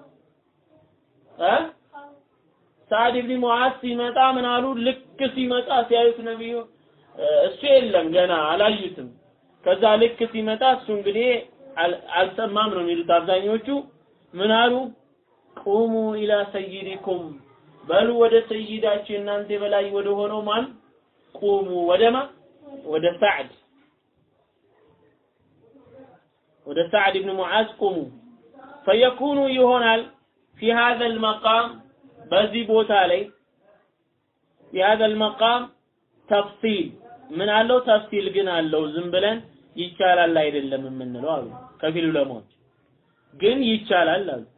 እ ሳዕድ ኢብኑ ሙዓዝ ሲመጣ ምን አሉ? ልክ ሲመጣ ሲያዩት ነብዩ እሱ የለም ገና አላዩትም። ከዛ ልክ ሲመጣ እሱ እንግዲህ አልሰማም ነው የሚሉት አብዛኞቹ። ምን አሉ? ቁሙ ኢላ ሰይዲኩም በሉ ወደ ሰይዳችሁ እናንተ በላይ ወደ ሆነው ማን ቁሙ ወደማ ወደ ሳዕድ ወደ ሳዕድ ኢብኑ ሙዓዝ ቁሙ ፈየኩኑ ይሆናል ፊ هذا المقام በዚህ ቦታ ላይ في هذا المقام ተፍሲል ምን አለው ተፍሲል ግን አለው ዝም ብለን ይቻላል አይደለም የምንለው አሉ ከፊል ዑለማዎች ግን ይቻላል አሉ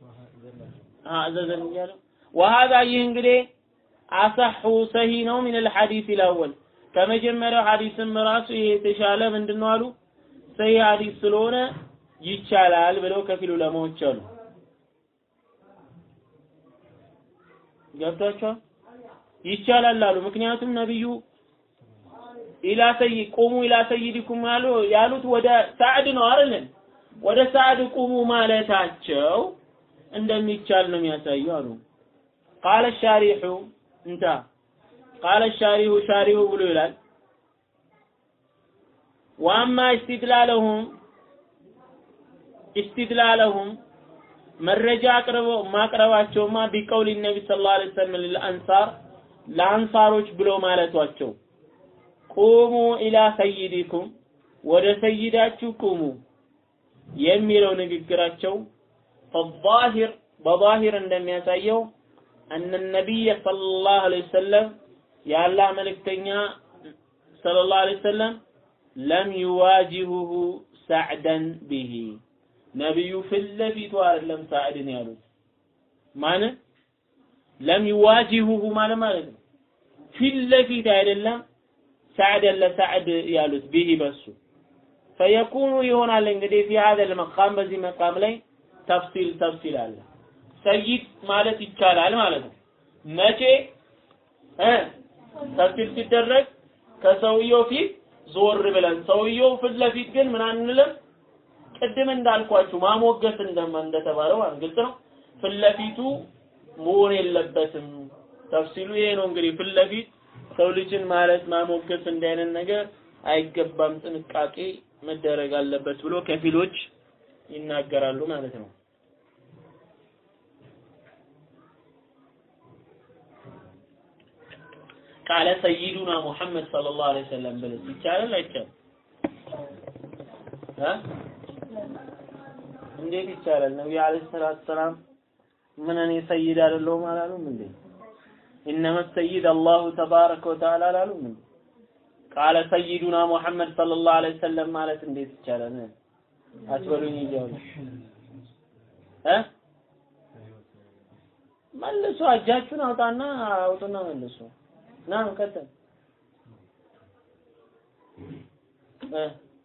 አዘዘን እያለው وهذا ይህ እንግዲህ አሰሑ ሰሂ ነው ምን الحديث الاول ከመጀመሪያው ሐዲስም ራሱ ይሄ የተሻለ ምንድነው አሉ ሰሂ ሐዲስ ስለሆነ ይቻላል ብለው ከፊል ዑለማዎች አሉ ገብቷቸዋል ይቻላል አሉ ምክንያቱም ነብዩ ኢላ ሰይ ቁሙ ኢላ ሰይዲኩም ያሉ ያሉት ወደ ሳዕድ ነው አይደል ወደ ሳዕድ ቁሙ ማለታቸው እንደሚቻል ነው የሚያሳየው አሉ ቃለ ሻሪሑ እንታ ቃለ ሻሪሁ ሻሪሁ ብሎ ይላል ዋማ ኢስቲድላለሁም ኢስቲድላለሁም መረጃ አቅርበው ማቅረባቸውማ ቢቀውል ነቢ ሰለላሁ ዐለይሂ ወሰለም ለአንሳር ለአንሳሮች ብሎ ማለቷቸው ቁሙ ኢላ ሰይዲኩም ወደ ሰይዳችሁ ቁሙ የሚለው ንግግራቸው ፈዛሂር በዛሂር እንደሚያሳየው أن النبي صلى الله عليه وسلم የአላህ መልእክተኛ ሰለላሁ ዐለይሂ ወሰለም ለም ዩዋጂሁሁ ሳዕደን ቢሂ ነቢዩ ፊት ለፊቱ አይደለም ሳዕድን ያሉት ማለት ለም ዩዋጂሁሁ ማለት ማለት ነው ፊት ለፊት አይደለም ሳዕደን ለሳዕድ ያሉት ቢሂ በሱ ፈየኩኑ ይሆናል እንግዲህ ፊ ሀዘ ልመቃም በዚህ መቃም ላይ ተፍሲል ተፍሲል አለ ሰይድ ማለት ይቻላል ማለት ነው መቼ እ ተፍሲል ሲደረግ ከሰውየው ፊት ዞር ብለን ሰውየው ፊት ለፊት ግን ምን አንልም ቅድም እንዳልኳችሁ ማሞገስ እንደማ እንደተባለው ማለት ግልጽ ነው ፊት ለፊቱ መሆን የለበትም ተፍሲሉ ይሄ ነው እንግዲህ ፊት ለፊት ሰው ልጅን ማለት ማሞገስ እንዲህ አይነት ነገር አይገባም ጥንቃቄ መደረግ አለበት ብሎ ከፊሎች ይናገራሉ ማለት ነው ቃለ ሰይዱና ሙሐመድ ሰለላሁ ዐለይሂ ወሰለም ብለህ ይቻላል አይቻልም እ እንዴት ይቻላል ነብዩ አለይሂ ሰላቱ ሰላም ምን እኔ ሰይድ አይደለሁም አላሉም እንዴ ኢነመ ሰይድ አላሁ ተባረከ ወተዓላ አላሉም እንዴ ቃለ ሰይዱና ሙሐመድ ሰለላሁ ዐለይሂ ወሰለም ማለት እንዴት ይቻላል አትበሉኝ እያሉ እ መልሱ እጃችሁን አውጣና አውጡና መልሱ ና ቀጥል እ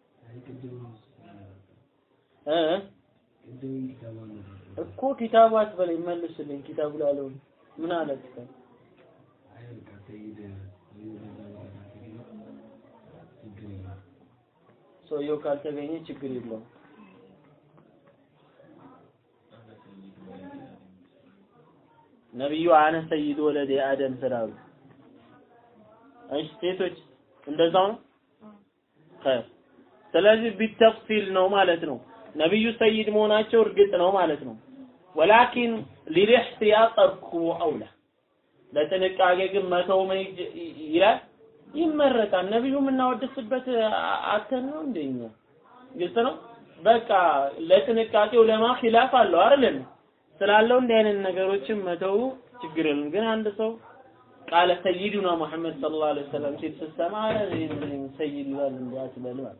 እ እኮ ኪታቡ አትበለኝ መልስልኝ ኪታቡ ላለው ምን አለ ኪታብ ሰውየው ካልተገኘ ችግር የለውም ነብዩ አነ ሰይድ ወለደ አደም ስላሉ እሺ ሴቶች እንደዛው ነው ኸይር ስለዚህ ቢተፍሲል ነው ማለት ነው ነብዩ ሰይድ መሆናቸው እርግጥ ነው ማለት ነው ወላኪን ሊልኢህቲያጥ ተርኩ አውላ ለጥንቃቄ ግን መተው ምን ይላል ይመረጣል ነብዩ የምናወድስበት አተን ነው እንደኛ ግልጽ ነው በቃ ለጥንቃቄው ለማ ኺላፍ አለው አይደል ስላለው እንዲህ አይነት ነገሮችን መተው ችግር የለም ግን አንድ ሰው ቃለ ሰይዱና ሙሐመድ ሰለላሁ ዐለይሂ ወሰለም ሲል ስትሰማ ሰይድ ይላል እንዴ አትበል ማለት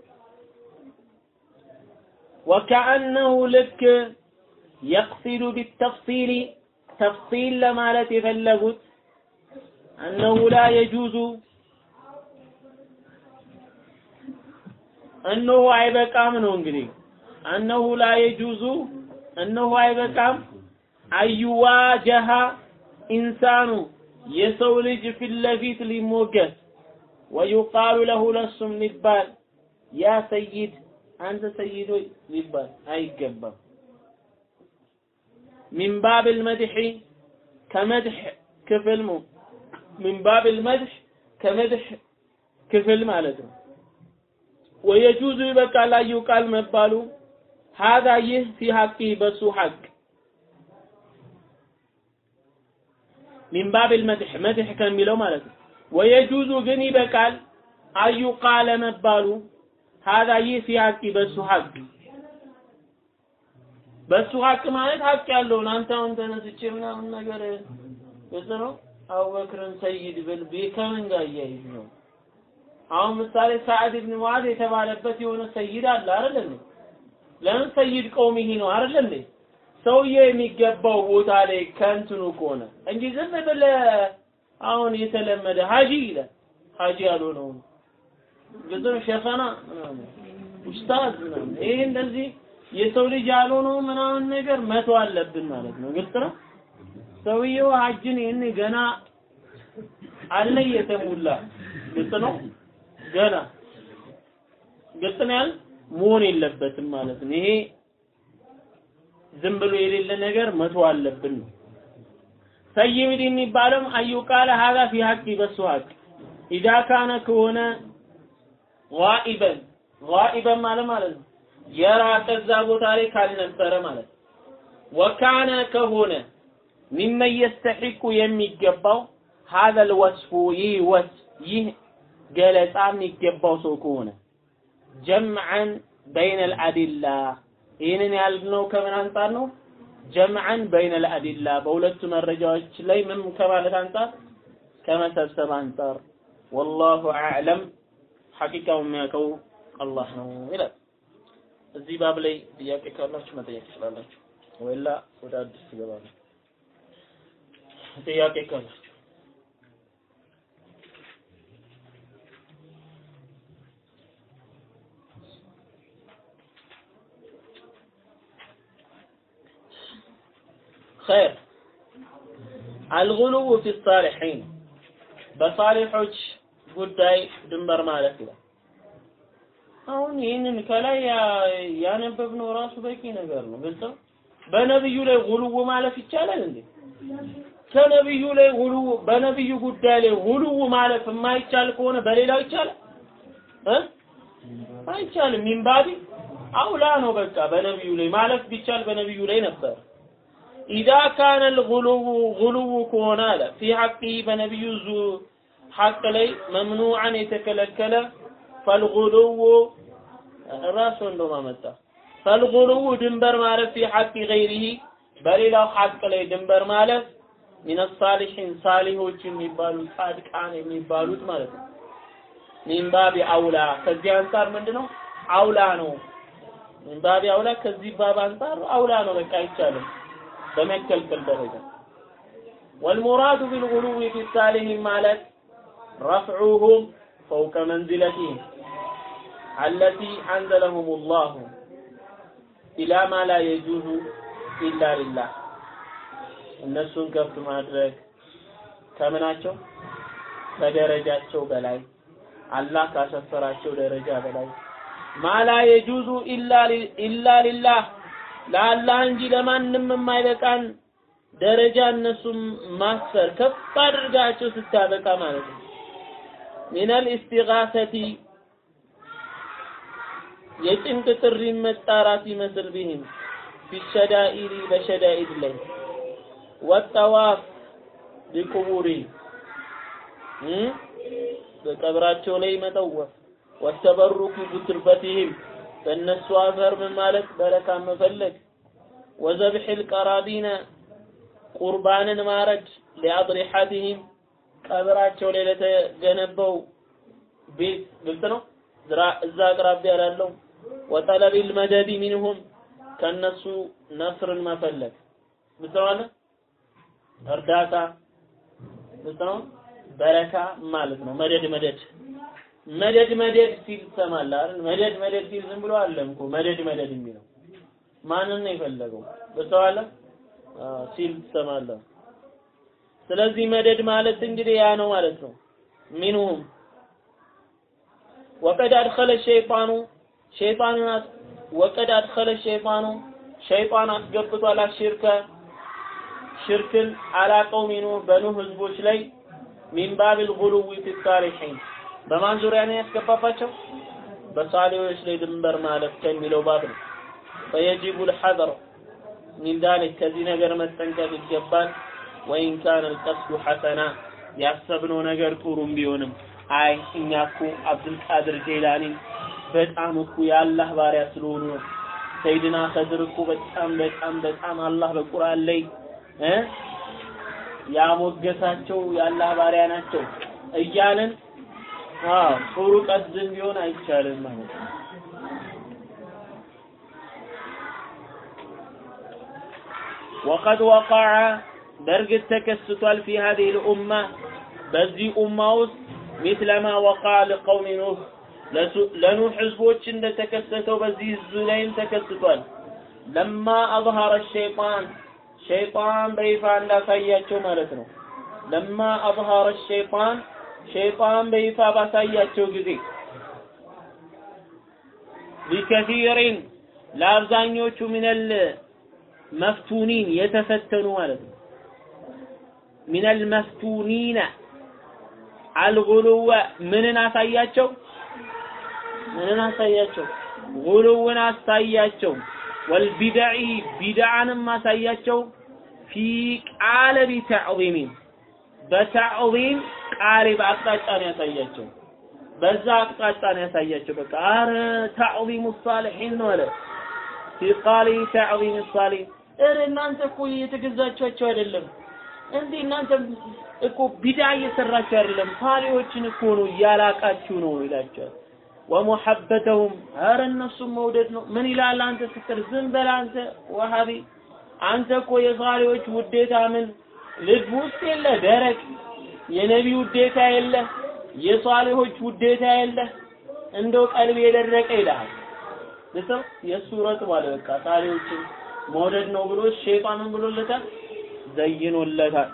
وكأنه لك يقصد بالتفصيل تفصيل لمالت يفلغت أنه لا يجوز أنه አይበቃም ነው እንግዲህ أنه لا يجوز أنه አይበቃም አዩዋጀሃ ኢንሳኑ የሰው ልጅ ፊት ለፊት ሊሞገስ ወዩቃሉ ለሁ ለሱም ሊባል ያ ሰይድ አንተ ሰይድ ሆይ ሊባል አይገባም ሚን ባብ ልመድሒ ከመድሕ ክፍል ነው ሚን ባብ ልመድሕ ከመድሕ ክፍል ማለት ነው ወየጁዙ ይበቃል አዩ ቃል መባሉ ሀዛ ይህ ፊ ሐቂ በሱ ሐቅ ሚን ባብ ልመድሕ መድሕ ከሚለው ማለት ነው ወየጁዙ ግን ይበቃል አዩ ቃለ መባሉ ሀዛ ይህ ፊ ሐቂ በሱ ሐቅ በሱ ሐቅ ማለት ሐቅ ያለውን አንተ አሁን ተነስቼ ምናምን ነገር ግልጽ ነው አቡበክርን ሰይድ ብል ከምን ጋር እያይዝ ነው አሁን ምሳሌ ሰዓድ ብን ሙዓዝ የተባለበት የሆነ ሰይድ አለ አይደል እንዴ ለምን ሰይድ ቀውሚሂ ነው አይደል እንዴ ሰውዬው የሚገባው ቦታ ላይ ከእንትኑ ከሆነ እንጂ ዝም ብለህ አሁን የተለመደ ሀጂ ይላል ሀጂ ያልሆነው ግልጽ ነው ሸኸና ምናምን ኡስታዝ ምናምን ይሄ እንደዚህ የሰው ልጅ ያልሆነው ምናምን ነገር መቶ አለብን ማለት ነው ግልጽ ነው ሰውየው ሀጅን ይህን ገና አለ የተሙላ ግልጽ ነው ገና ግልጽ ነው ያል መሆን የለበትም ማለት ነው ይሄ ዝም ብሎ የሌለ ነገር መቶ አለብን ነው ሰይድ የሚባለውም አዩቃለ ሀዛ ፊ ሀቂ በሱ ሀቅ ኢዛ ካነ ከሆነ ጋኢበን ጋኢበን ማለት ማለት ነው የራቀ እዛ ቦታ ላይ ካልነበረ ማለት ነው። ወካነ ከሆነ ሚመን የስተሒቁ የሚገባው ሀዘል ወስፉ ይህ ወስ ይህ ገለጻ የሚገባው ሰው ከሆነ ጀምዐን በይነ ልአዲላ ይህንን ያልነው ከምን አንጻር ነው? ጀምዐን በይነ ልአዲላ በሁለቱ መረጃዎች ላይ ምን ከማለት አንጻር ከመሰብሰብ አንጻር ወላሁ አዕለም ሐቂቃው የሚያውቀው አላህ ነው ይላል። እዚህ ባብ ላይ ጥያቄ ካላችሁ መጠየቅ ትችላላችሁ፣ ወይላ ወደ አዲስ ትገባለሁ። ጥያቄ ካላችሁ خير الغلو في الصالحين በሳሊሖች ጉዳይ ድንበር ማለት ነው። አሁን ይህንን ከላይ ያነበብነው ራሱ በቂ ነገር ነው። ግልጽ ነው። በነብዩ ላይ ጉልው ማለፍ ይቻላል እንዴ? ከነብዩ ላይ ጉልው በነብዩ ጉዳይ ላይ ጉልው ማለፍ የማይቻል ከሆነ በሌላው ይቻላል እ አይቻልም። ሚንባቢ አውላ ነው። በቃ በነብዩ ላይ ማለፍ ቢቻል በነብዩ ላይ ነበር። ኢዛ ካነ ልጉሉው ጉሉው ከሆነ አለ ፊ ሐቂ በነቢዩ ዙ ሐቅ ላይ መምኑዓን የተከለከለ ፈልጉሉው ራሱ እንደውም አመጣ ፈልጉሉው ድንበር ማለት ፊ ሐቂ ገይሪሂ በሌላው ሐቅ ላይ ድንበር ማለት ሚነ ሳሊሒን ሳሊሆች የሚባሉት ጻድቃን የሚባሉት ማለት ነው። ሚን ባቢ አውላ ከዚህ አንጻር ምንድነው አውላ ነው። ሚን ባቢ አውላ ከዚህ ባብ አንጻር አውላ ነው። በቃ አይቻልም። በመከልከል ደረጃ والمراد بالغلو في الصالحين ማለት رفعهم فوق منزلتهم التي أنزلهم الله إلى ما لا يجوز إلا لله እነሱን ከፍ ማድረግ ከምናቸው ከደረጃቸው በላይ አላህ ካሰፈራቸው ደረጃ በላይ ማላ የጁዙ ኢላ ሊላህ ለአላህ እንጂ ለማንም የማይበቃን ደረጃ እነሱም ማስፈር ከፍ አድርጋቸው ስታበቃ ማለት ነው። ሚነል ኢስቲጋሰቲ የጭንቅ ጥሪ መጣራት ይመስል ቢህም ፊሸዳኢሪ በሸዳኢድ ላይ ወጠዋፍ ቢቁቡሪ በቀብራቸው ላይ መጠወፍ ወተበሩኩ ቢትርበቲህም በእነሱ አፈር ምን ማለት በረካ መፈለግ ወዘብሒል ቀራቢነ ቁርባንን ማረድ ሊአድሪሐቲሂም ቀብራቸው ላይ ለተገነባው ቤት ግልጽ ነው። እዛ አቅራቢያ ላለው ወጠለቢል መደዲ ሚንሁም ከነሱ ነስርን መፈለግ ግልጽ ነው አለ እርዳታ ግልጽ ነው። በረካ ማለት ነው። መደድ መደድ መደድ መደድ ሲል ትሰማለህ አይደል? መደድ መደድ ሲል ዝም ብሎ አለም እኮ መደድ መደድ የሚለው ማንን ነው የፈለገው? ገብቶሃል? ሲል ትሰማለህ። ስለዚህ መደድ ማለት እንግዲህ ያ ነው ማለት ነው። ሚንሁም ወቀድ አድኸለ ሸይጣኑ ሸይጣንን ወቀድ አድኸለ ሸይጣኑ ሸይጣን አስገብቷል አሽርከ ሽርክን አላቀው ሚኑ በኑህ ህዝቦች ላይ ሚን ባቢል ጉሉዊ ፊ ሳሊሒን በማን ዙሪያ ነው ያስገባባቸው? በሳሊዎች ላይ ድንበር ማለፍ ከሚለው ባብ ነው። ፈየጂቡ ልሐዘር ሚን ዛሊክ ከዚህ ነገር መጠንቀቅ ይገባል። ወይን ካነ ልቀስዱ ሐሰና ያሰብነው ነገር ጥሩም ቢሆንም አይ እኛ እኮ አብዱልቃድር ጄላኒን በጣም እኮ የአላህ ባሪያ ስለሆኑ ነው። ሰይድና ከድር እኮ በጣም በጣም በጣም አላህ በቁርአን ላይ እ ያሞገሳቸው የአላህ ባሪያ ናቸው እያልን አዎ ጥሩ ቀስድን ቢሆን አይቻልም ማለት ነው። ወቀድ ወቀዐ በእርግጥ ተከስቷል ፊ ሀዲህ ልኡማ በዚህ ኡማ ውስጥ ሚስለ ማ ወቀዐ ሊቀውሚ ኑህ ለኑህ ህዝቦች እንደተከሰተው በዚህ ህዝብ ላይም ተከስቷል። ለማ አዝሀረ ሸይጣን ሸይጣን በይፋ እንዳሳያቸው ማለት ነው። ለማ አዝሀረ ሸይጣን ሸይጣን በይፋ ባሳያቸው ጊዜ ሊከሲሪን ለአብዛኞቹ ሚነል መፍቱኒን የተፈተኑ ማለት ነው። ሚነል መፍቱኒነ አልጉሉወ ምንን አሳያቸው? ምንን አሳያቸው? ጉሉውን አሳያቸው። ወልቢድዒ ቢድዓንም አሳያቸው። ፊ ቃለቢ ተዕዚሚን በተዕዚም ቃሪብ አቅጣጫ ነው ያሳያቸው። በዛ አቅጣጫ ነው ያሳያቸው። በቃ አረ ተዕዚሙ ሳሊሒን ነው አለ ፊ ቃሊ ተዕዚም ሳሊሒን። እረ እናንተ እኮ የተገዛችኋቸው አይደለም እንዴ እናንተ እኮ ቢዳ እየሰራችሁ አይደለም፣ ሳሊዎችን እኮ ነው እያላቃችሁ ነው ይላቸዋል። ወሙሐበተሁም ኧረ እነሱም መውደድ ነው። ምን ይላል አንተ ስትል ዝም በል አንተ ወሃቢ፣ አንተ እኮ የሳሊዎች ውዴታ ምን ልብ ውስጥ የለ ደረቅ፣ የነቢ ውዴታ የለ፣ የሷሊሆች ውዴታ የለ፣ እንደው ቀልብ የደረቀ ይልሃል። ልሰው የእሱ ረጥቧል። በቃ ሳሊዎችን መውደድ ነው ብሎ ሸይጣንን ብሎለታል፣ ዘይኖለታል።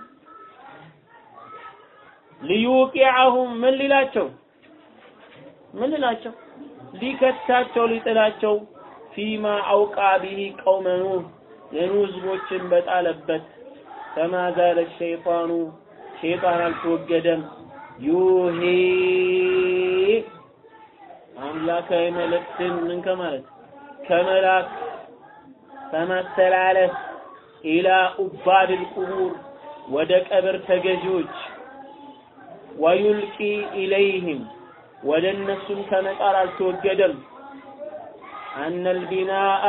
ሊዩቂዐሁም ምን ሊላቸው ምን ሊላቸው ሊከታቸው ሊጥላቸው ፊማ አውቃ ቢሂ ቀውመ ኑህ የኑህ ህዝቦችን በጣለበት ከማ ዛለ ሸይጣኑ ሸይጣን አልተወገደም ዩሂ አምላካዊ መልእክትን ምን ከማለት ከመላክ ከማስተላለፍ ኢላ ኡባድል ቁቡር ወደ ቀብር ተገዢዎች ወዩልቂ ኢለይህም ወደ እነሱም ከመጣር አልተወገደም። አነል ቢናአ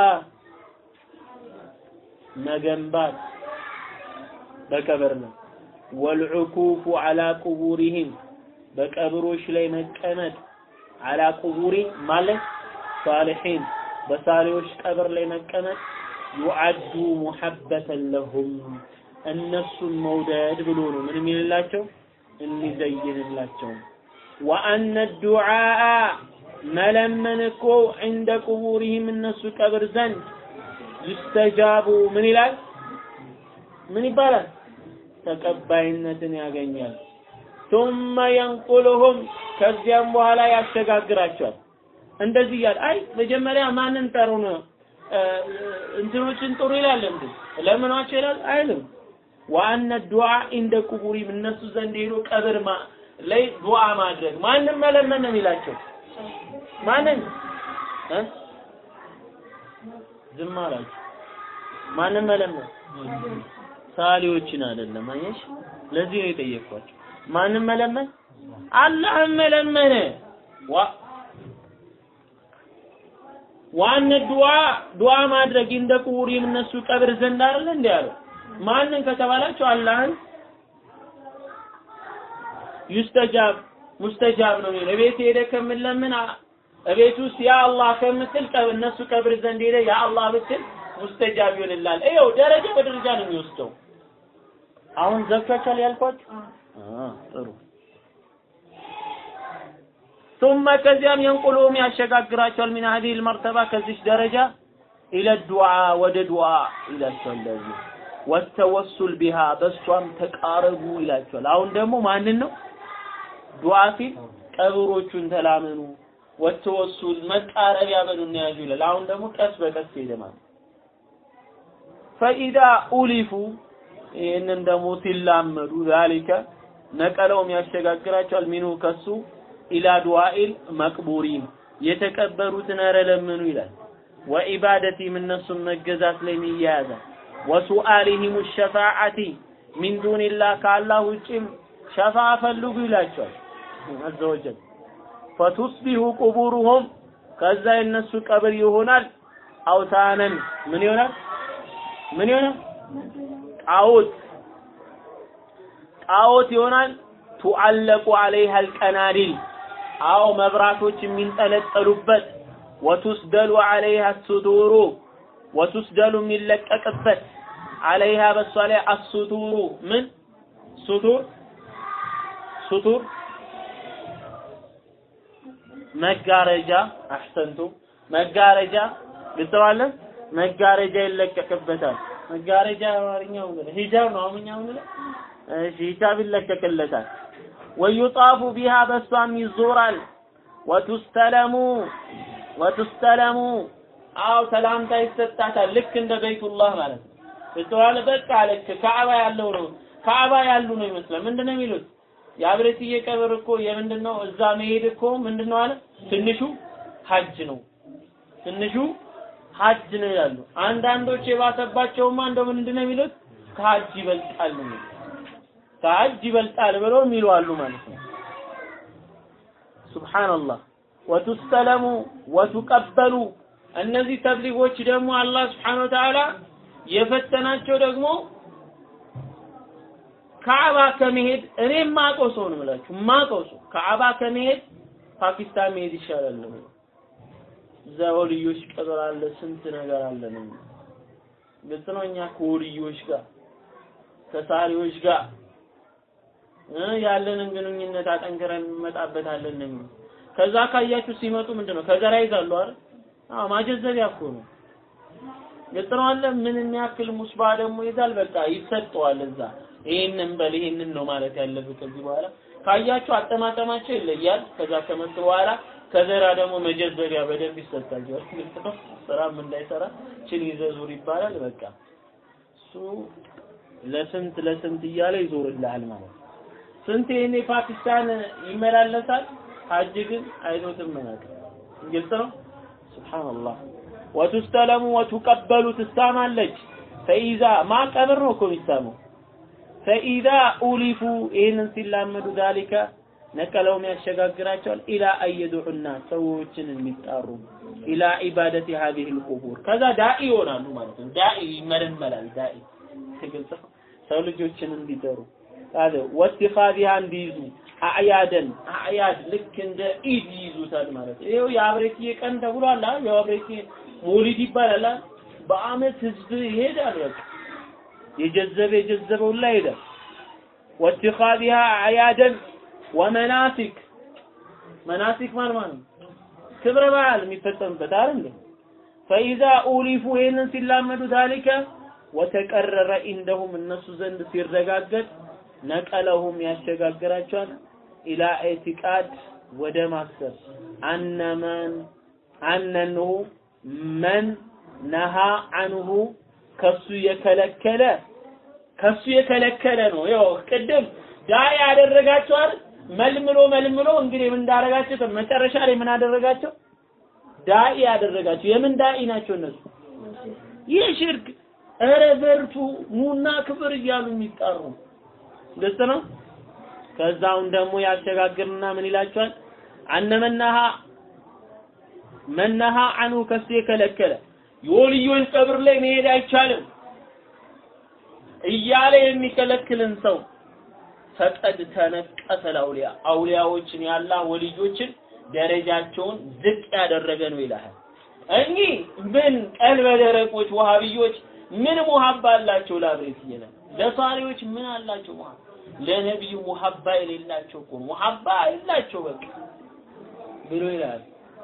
መገንባት በቀብር ነው። ወልዑኩፉ ዐላ ቁቡሪህም በቀብሮች ላይ መቀመጥ ዐላ ቁቡሪ ማለት ሳሊሒን በሳሌዎች ቀብር ላይ መቀመጥ ዩዓዱ ሙሐበተን ለሁም እነሱን መውደድ ብሎ ነው ምን የሚልላቸው የሚዘይንላቸው ወአነ ዱዓአ መለመን እኮ ዕንደ ቁቡሪህም እነሱ ቀብር ዘንድ ይስተጃቡ ምን ይላል ምን ይባላል ተቀባይነትን ያገኛል ثم ينقلهم ከዚያም በኋላ ያሸጋግራቸዋል እንደዚህ እያለ አይ መጀመሪያ ማንን ጠሩ ነው እንትኖችን ጥሩ ይላል እንዴ ለምኗቸው ይላል አይልም ዋነ ዱዓ እንደ ቁቡሪም እነሱ ዘንድ ሄዶ ቀብር ማ ላይ ዱዓ ማድረግ ማንም መለመን ነው የሚላቸው ማንን እ ዝም አላችሁ ማንም መለመን ሳሊዎችን አይደለም አየሽ ለዚህ ነው የጠየቅኳቸው ማንም መለመን አላህን መለመን ዋ ዋነ ዱዓ ዱዓ ማድረግ እንደ ቁቡሪም እነሱ ቀብር ዘንድ አይደል እንዴ ያለው ማንን ከተባላችሁ አላህን ዩስተጃብ ሙስተጃብ ነው የሚለው እቤት ሄደ ከምለምን እቤት ውስጥ ያ አላህ ከምትል ቀብ እነሱ ቀብር ዘንድ ሄደ ያ አላህ ብትል ሙስተጃብ ይሆንላል። ይኸው ደረጃ በደረጃ ነው የሚወስደው። አሁን ዘግቷችኋል ያልኳችሁ? ጥሩ ثم ከዚያም የንቁሉም ያሸጋግራቸዋል ሚን هذه المرتبة ከዚች ደረጃ ኢለ ዱዓ ወደ ዱዓ ይላቸዋል ለዚህ ወተወሱል ቢሃ በሷም ተቃረቡ ይላቸዋል። አሁን ደግሞ ማንን ነው ዱዓ ሲል ቀብሮቹን ተላመኑ፣ ወተወሱል መቃረቢያ በሉና ያዙ ይላል። አሁን ደግሞ ቀስ በቀስ ሄደ ማለት ፈኢዳ ኡሊፉ ይህንን ደግሞ ሲላመዱ ዛሊከ ነቀለውም ያሸጋግራቸዋል ሚኑ ከሱ ኢላ ዱዓኢል መቅቡሪን የተቀበሩትን ኧረ ለምኑ ይላል። ወኢባደቲም እነሱም መገዛት ላይ ይያያዛል። ወሱአሊሂም ሸፋዓቲ ሚን ዱንላህ ከአላህ ውጭም ሸፋ ፈልጉ ይላቸዋል አዘ ወጀል ፈቱስቢሁ ቁቡሩሁም ከዛ የነሱ ቀብር ይሆናል አውታነን ምን ይሆናል ምን ይሆናል ጣዖት ጣዖት ይሆናል ቱዓለቁ አለይሃ አልቀናዲል አዎ መብራቶች የሚንጠለጠሉበት ወቱስደሉ አለይሃ ሱቱሩ ወቱስደሉ የሚለቀቅበት አለይሃ በሷ ላይ አሱቱሩ ምን ሱቱር ሱቱር መጋረጃ አሕሰንቱ መጋረጃ ግልጸዋለ መጋረጃ ይለቀቅበታል መጋረጃ አማርኛው ምን ሂጃብ ነው አሁንኛው ምን እሺ ሂጃብ ይለቀቅለታል ወዩጣፉ ቢሃ በሷም ይዞራል ወቱስተለሙ ወቱስተለሙ አው ሰላምታ ይሰጣታል ልክ እንደ በይቱላህ ማለት ነው ግልጸዋለ በቃ ልክ ካዕባ ያለው ነው ካዕባ ያሉ ነው ይመስላል። ምንድነው የሚሉት? የአብሬትዬ ቀብር እኮ የምንድን ነው? እዛ መሄድ እኮ ምንድን ነው አለ ትንሹ ሀጅ ነው ትንሹ ሀጅ ነው ይላሉ። አንዳንዶች የባሰባቸውማ እንደው ምንድን ነው የሚሉት? ከሀጅ ይበልጣል ነው የሚሉት። ከሀጅ ይበልጣል ብለው የሚሉ አሉ ማለት ነው። ሱብሃንአላህ ወቱስተለሙ ወቱቀበሉ እነዚህ ተብሊጎች ደግሞ አላህ ስብሐነ ወተዓላ የፈተናቸው ደግሞ ካዕባ ከመሄድ እኔ የማውቀው ሰው ነው የምላችሁ የማውቀው ሰው ካዕባ ከመሄድ ፓኪስታን መሄድ ይሻላል ነው እዛ ወልዮች ቀብር አለ ስንት ነገር አለ ነው ግልጽ ነው እኛ ከወልዮች ጋር ከሳሪዎች ጋር እ ያለንን ግንኙነት አጠንክረን እንመጣበታለን ነው የሚሉት። ከዛ ካያችሁ ሲመጡ ምንድነው ከዘራ ይዛሉ አይደል? አዎ ማጀዘቢያ እኮ ነው። ግልጽ ነው አለ ምን የሚያክል ሙስባ ደግሞ ይዛል። በቃ ይሰጠዋል እዛ ይሄንን በል ይሄንን ነው ማለት ያለብህ ከዚህ በኋላ ካያችሁ አጠማጠማቸው ይለያል። ከዛ ከመጡ በኋላ ከዘራ ደግሞ መጀዘቢያ በደንብ ይሰጣቸዋል። ግልጽ ነው። ስራም እንዳይሰራ ችን ይዘህ ዙር ይባላል። በቃ እሱ ለስንት ለስንት እያለ ይዞርልሃል ማለት ነው። ስንት ይሄኔ ፓኪስታን ይመላለሳል። ሀጅ ግን አይዞትም ማለት ግልጽ ነው። ሱብሃንአላህ ወቱስተለሙ ወቱቀበሉ ትሳማለች። ፈኢዛ ማ ቀብር ነው እኮ የሚሳመው። ፈኢዛ ኡሊፉ ይህንን ሲላመዱ ዛሊከ ነቀለውም ያሸጋግራቸዋል ኢላ አየዱዑና ሰዎችን የሚጣሩ ኢላ ኢባደቲ ሀዚህ ልቁቡር ከዛ ዳኢ ይሆናሉ ማለት ነው። ዳኢ ይመለመላል። ዳኢ ግልጽ ነው። ሰው ልጆችን እንዲጠሩ ቃለ ወትኻዚሃ እንዲይዙ አዕያደን አዕያድ ልክ እንደ ኢድ ይይዙታል ማለት ነው። ይኸው የአብሬትዬ ቀን ተብሏል። አ የአብሬትዬ ሞሊድ ይባላል። አ በአመት ህዝብ ይሄዳል። በቃ የጀዘበ የጀዘበው ላይ ይሄዳል። ወትኻዚሃ አዕያደን ወመናሲክ መናሲክ ማለት ማለት ነው ክብረ በዓል የሚፈጸምበት አይደል? ፈኢዛ ኡሊፉ ይህንን ሲላመዱ ዛሊከ ወተቀረረ ኢንደሁም እነሱ ዘንድ ሲረጋገጥ ነቀለሁም ያሸጋግራቸዋል ኢላ ኢዕቲቃድ ወደ ማሰብ አነመን አነንሁ መን ነሃ አንሁ ከሱ የከለከለ ከሱ የከለከለ ነው። ያው ቅድም ዳኢ ያደረጋቸዋል መልምሎ መልምሎ እንግዲህ ምን እንዳደረጋቸው መጨረሻ ላይ ምን አደረጋቸው? ዳኢ ያደረጋቸው የምን ዳኢ ናቸው እነሱ? ይህ ሽርክ እረ በርቱ ኑና ክብር እያሉ የሚጣሩ ግልጽ ነው። ከዛውን ደግሞ ያሸጋግርና ምን ይላቸዋል? አነመናሃ መናሃ አንሁ ከሱ የከለከለ የወልዮች ቀብር ላይ መሄድ አይቻልም እያለ የሚከለክልን ሰው ፈቀድ ተነቀሰ አውሊያ አውሊያዎችን ያላ ወልዮችን ደረጃቸውን ዝቅ ያደረገ ነው ይላል። እኚህ ምን ቀልበ ደረቆች ወሃብዮች ምን ሙሀባ አላቸው? ላብሬት ይላል። ለሳሪዎች ምን አላቸው? ሙሀባ ለነቢዩ ሙሀባ የሌላቸው እኮ ሙሀባ የላቸው በቃ ብሎ ይላል።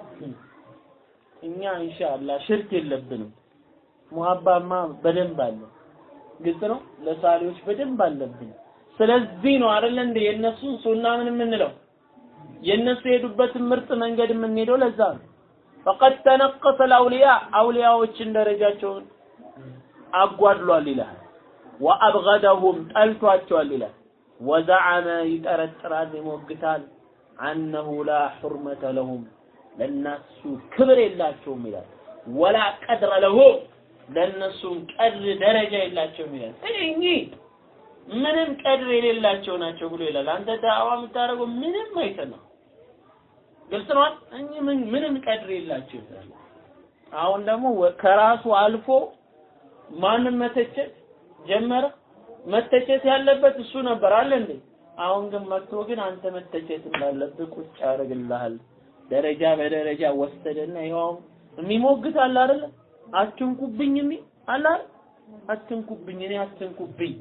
እኛ ኢንሻአላህ ሽርክ የለብንም። ሙሀባማ በደንብ አለ። ግልጽ ነው። ለሳሪዎች በደንብ አለብን። ስለዚህ ነው አይደል እንደ የነሱን ሱና ምን የምንለው የነሱ የሄዱበትን ምርጥ መንገድ የምንሄደው ለዛ ነው። ፈቀድ ተነቀሰ አውሊያ አውሊያዎችን ደረጃቸውን አጓድሏል ይላል። ወአብገደሁም ጠልቷቸዋል ይላል። ወዘዐመ ይጠረጥራል ይሞግታል አነሁ ላ ሑርመተ ለሁም ለነሱ ክብር የላቸውም ይላል። ወላ ቀድረ ለሁም ለነሱም ቀድር ደረጃ የላቸውም ይላል። እኚህ ምንም ቀድር የሌላቸው ናቸው ብሎ ይላል። አንተ ዳዕዋ የምታደርገው ምንም አይተና ግልጽ ነው። እኚህ ምን ምንም ቀድር የላቸው ይላል። አሁን ደግሞ ከራሱ አልፎ ማንም መተቸት ጀመረ። መተቸት ያለበት እሱ ነበር አለ እንዴ? አሁን ግን መጥቶ ግን አንተ መተቸት እንዳለብህ ቁጭ ያደርግልሃል። ደረጃ በደረጃ ወሰደና ይኸው የሚሞግት አለ አይደለ? አትንኩብኝ የሚል አለ አይደል? አትንኩብኝ እኔ አትንኩብኝ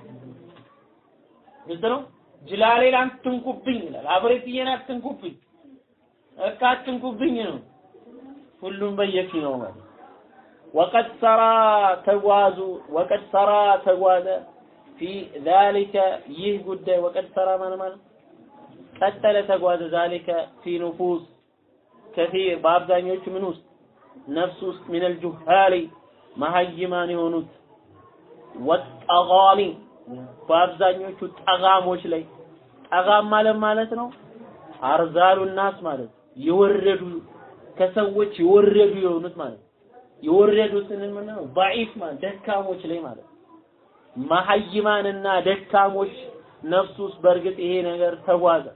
ግልጽ ነው። ጅላሌን አትንኩብኝ ይላል። አብሬትዬን አትንኩብኝ እካ አትንኩብኝ ነው። ሁሉም በየፊናው ማለት ወቀድ ሰራ ተጓዙ ወቀድ ሰራ ተጓዘ ፊ ዛሊከ ይህ ጉዳይ ወቀድ ሰራ ማለት ማለት ቀጠለ ተጓዘ ዛሊከ ፊ ኑፉስ ከፊር በአብዛኞቹ ምን ውስጥ ነፍስ ውስጥ ሚነል ጁሃሊ መሀይማን የሆኑት ወጠጋሚ በአብዛኞቹ ጠጋሞች ላይ ጠጋም ማለት ማለት ነው አርዛሉ ናስ ማለት የወረዱ ከሰዎች የወረዱ የሆኑት ማለት የወረዱትን ምን ነው ضعيف ማለት ደካሞች ላይ ማለት መሀይማንና ደካሞች ነፍስ ውስጥ በእርግጥ ይሄ ነገር ተጓዘ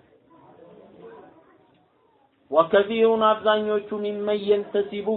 ወከፊሩን አብዛኞቹ ሚመን የንተሲቡ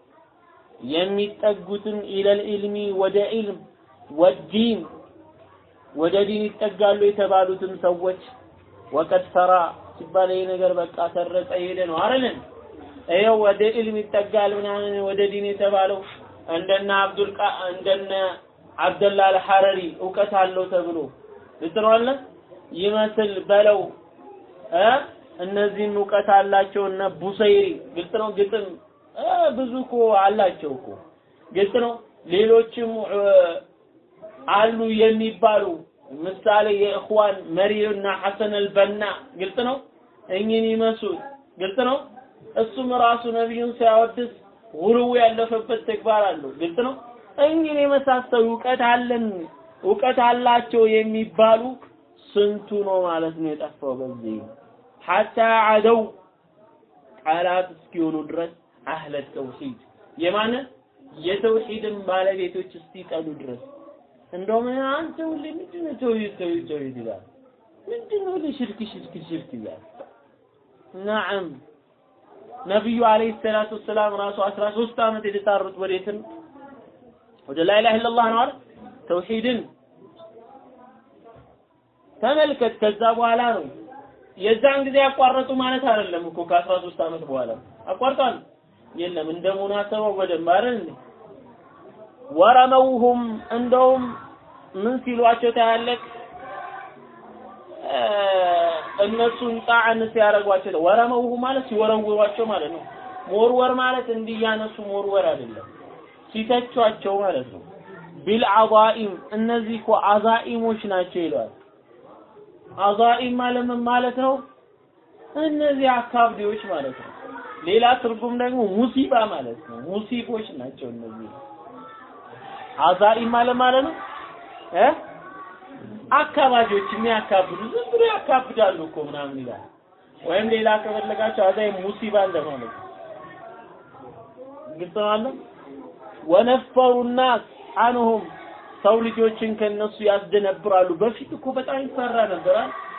የሚጠጉትን ኢለል ኢልሚ ወደ ኢልም ወዲን ወደ ዲን ይጠጋሉ የተባሉትም ሰዎች ወቀድ ሰራ ሲባል ይሄ ነገር በቃ ሰረጸ ሄደ ነው አይደል? ይኸው ወደ ኢልም ይጠጋል ምናምን ወደ ዲን የተባለው እንደነ አብዱል ቃ እንደነ አብደላ አልሐረሪ እውቀት አለው ተብሎ ልትረዋለ ይመስል በለው እ እነዚህም እውቀት አላቸው እነ ቡሰይሪ ግልጽ ነው ግጥም እ ብዙ እኮ አላቸው እኮ ግልጽ ነው ሌሎችም አሉ የሚባሉ ምሳሌ የእኽዋን መሪና ሐሰን አልበና ግልጽ ነው እኚህን ይመስሉ ግልጽ ነው እሱም ራሱ ነቢዩን ሲያወድስ ጉልው ያለፈበት ተግባር አለው ግልጽ ነው እኚህን የመሳሰሉ እውቀት አለን እውቀት አላቸው የሚባሉ ስንቱ ነው ማለት ነው የጠፋው በዚህ ሐታ አደው ቃላት እስኪሆኑ ድረስ አህለ ተውሂድ የማነ የተውሂድን ባለቤቶች እስኪጠሉ ድረስ እንደውም አንተ ሁሌ ምንድን ነው ተውሂድ ተውሂድ ተውሂድ ይላል ምንድን ነው ሁሌ ሽርክ ሽርክ ሽርክ ይላል ነዓም ነቢዩ አለይሂ ሰላቱ ወሰላም ራሱ 13 ዓመት የተጣሩት ወዴትም ወደ ላ ኢላሀ ኢላላህ ነው አይደል ተውሂድን ተመልከት ከዛ በኋላ ነው የዛን ጊዜ ያቋረጡ ማለት አይደለም እኮ ከ13 ዓመት በኋላ አቋርጧል የለም እንደ ሙናሰባው በደንብ አይደል እንዴ ወረመውሁም እንደውም ምን ሲሏቸው ታያለቅ እነሱን ጣዕን ሲያደርጓቸው ወረመውሁ ማለት ሲወረውሯቸው ማለት ነው ሞርወር ማለት እንዲያነሱ ሞርወር አይደለም ሲተቿቸው ማለት ነው ቢልአዛኢም እነዚህ እኮ አዛኢሞች ናቸው ይለዋል አዛኢም ማለት ምን ማለት ነው እነዚህ አካብዴዎች ማለት ነው ሌላ ትርጉም ደግሞ ሙሲባ ማለት ነው ሙሲቦች ናቸው እነዚህ አዛኢም ማለት ማለት ነው እ አካባቢዎች የሚያካብዱ ዝም ብሎ ያካብዳሉ እኮ ምናምን ይላል ወይም ሌላ ከፈለጋቸው አዛይ ሙሲባ እንደማለት ነው ግልጽ ነው አለ ወነፈሩ ናስ አንሁም ሰው ልጆችን ከነሱ ያስደነብራሉ በፊት እኮ በጣም ይፈራ ነበር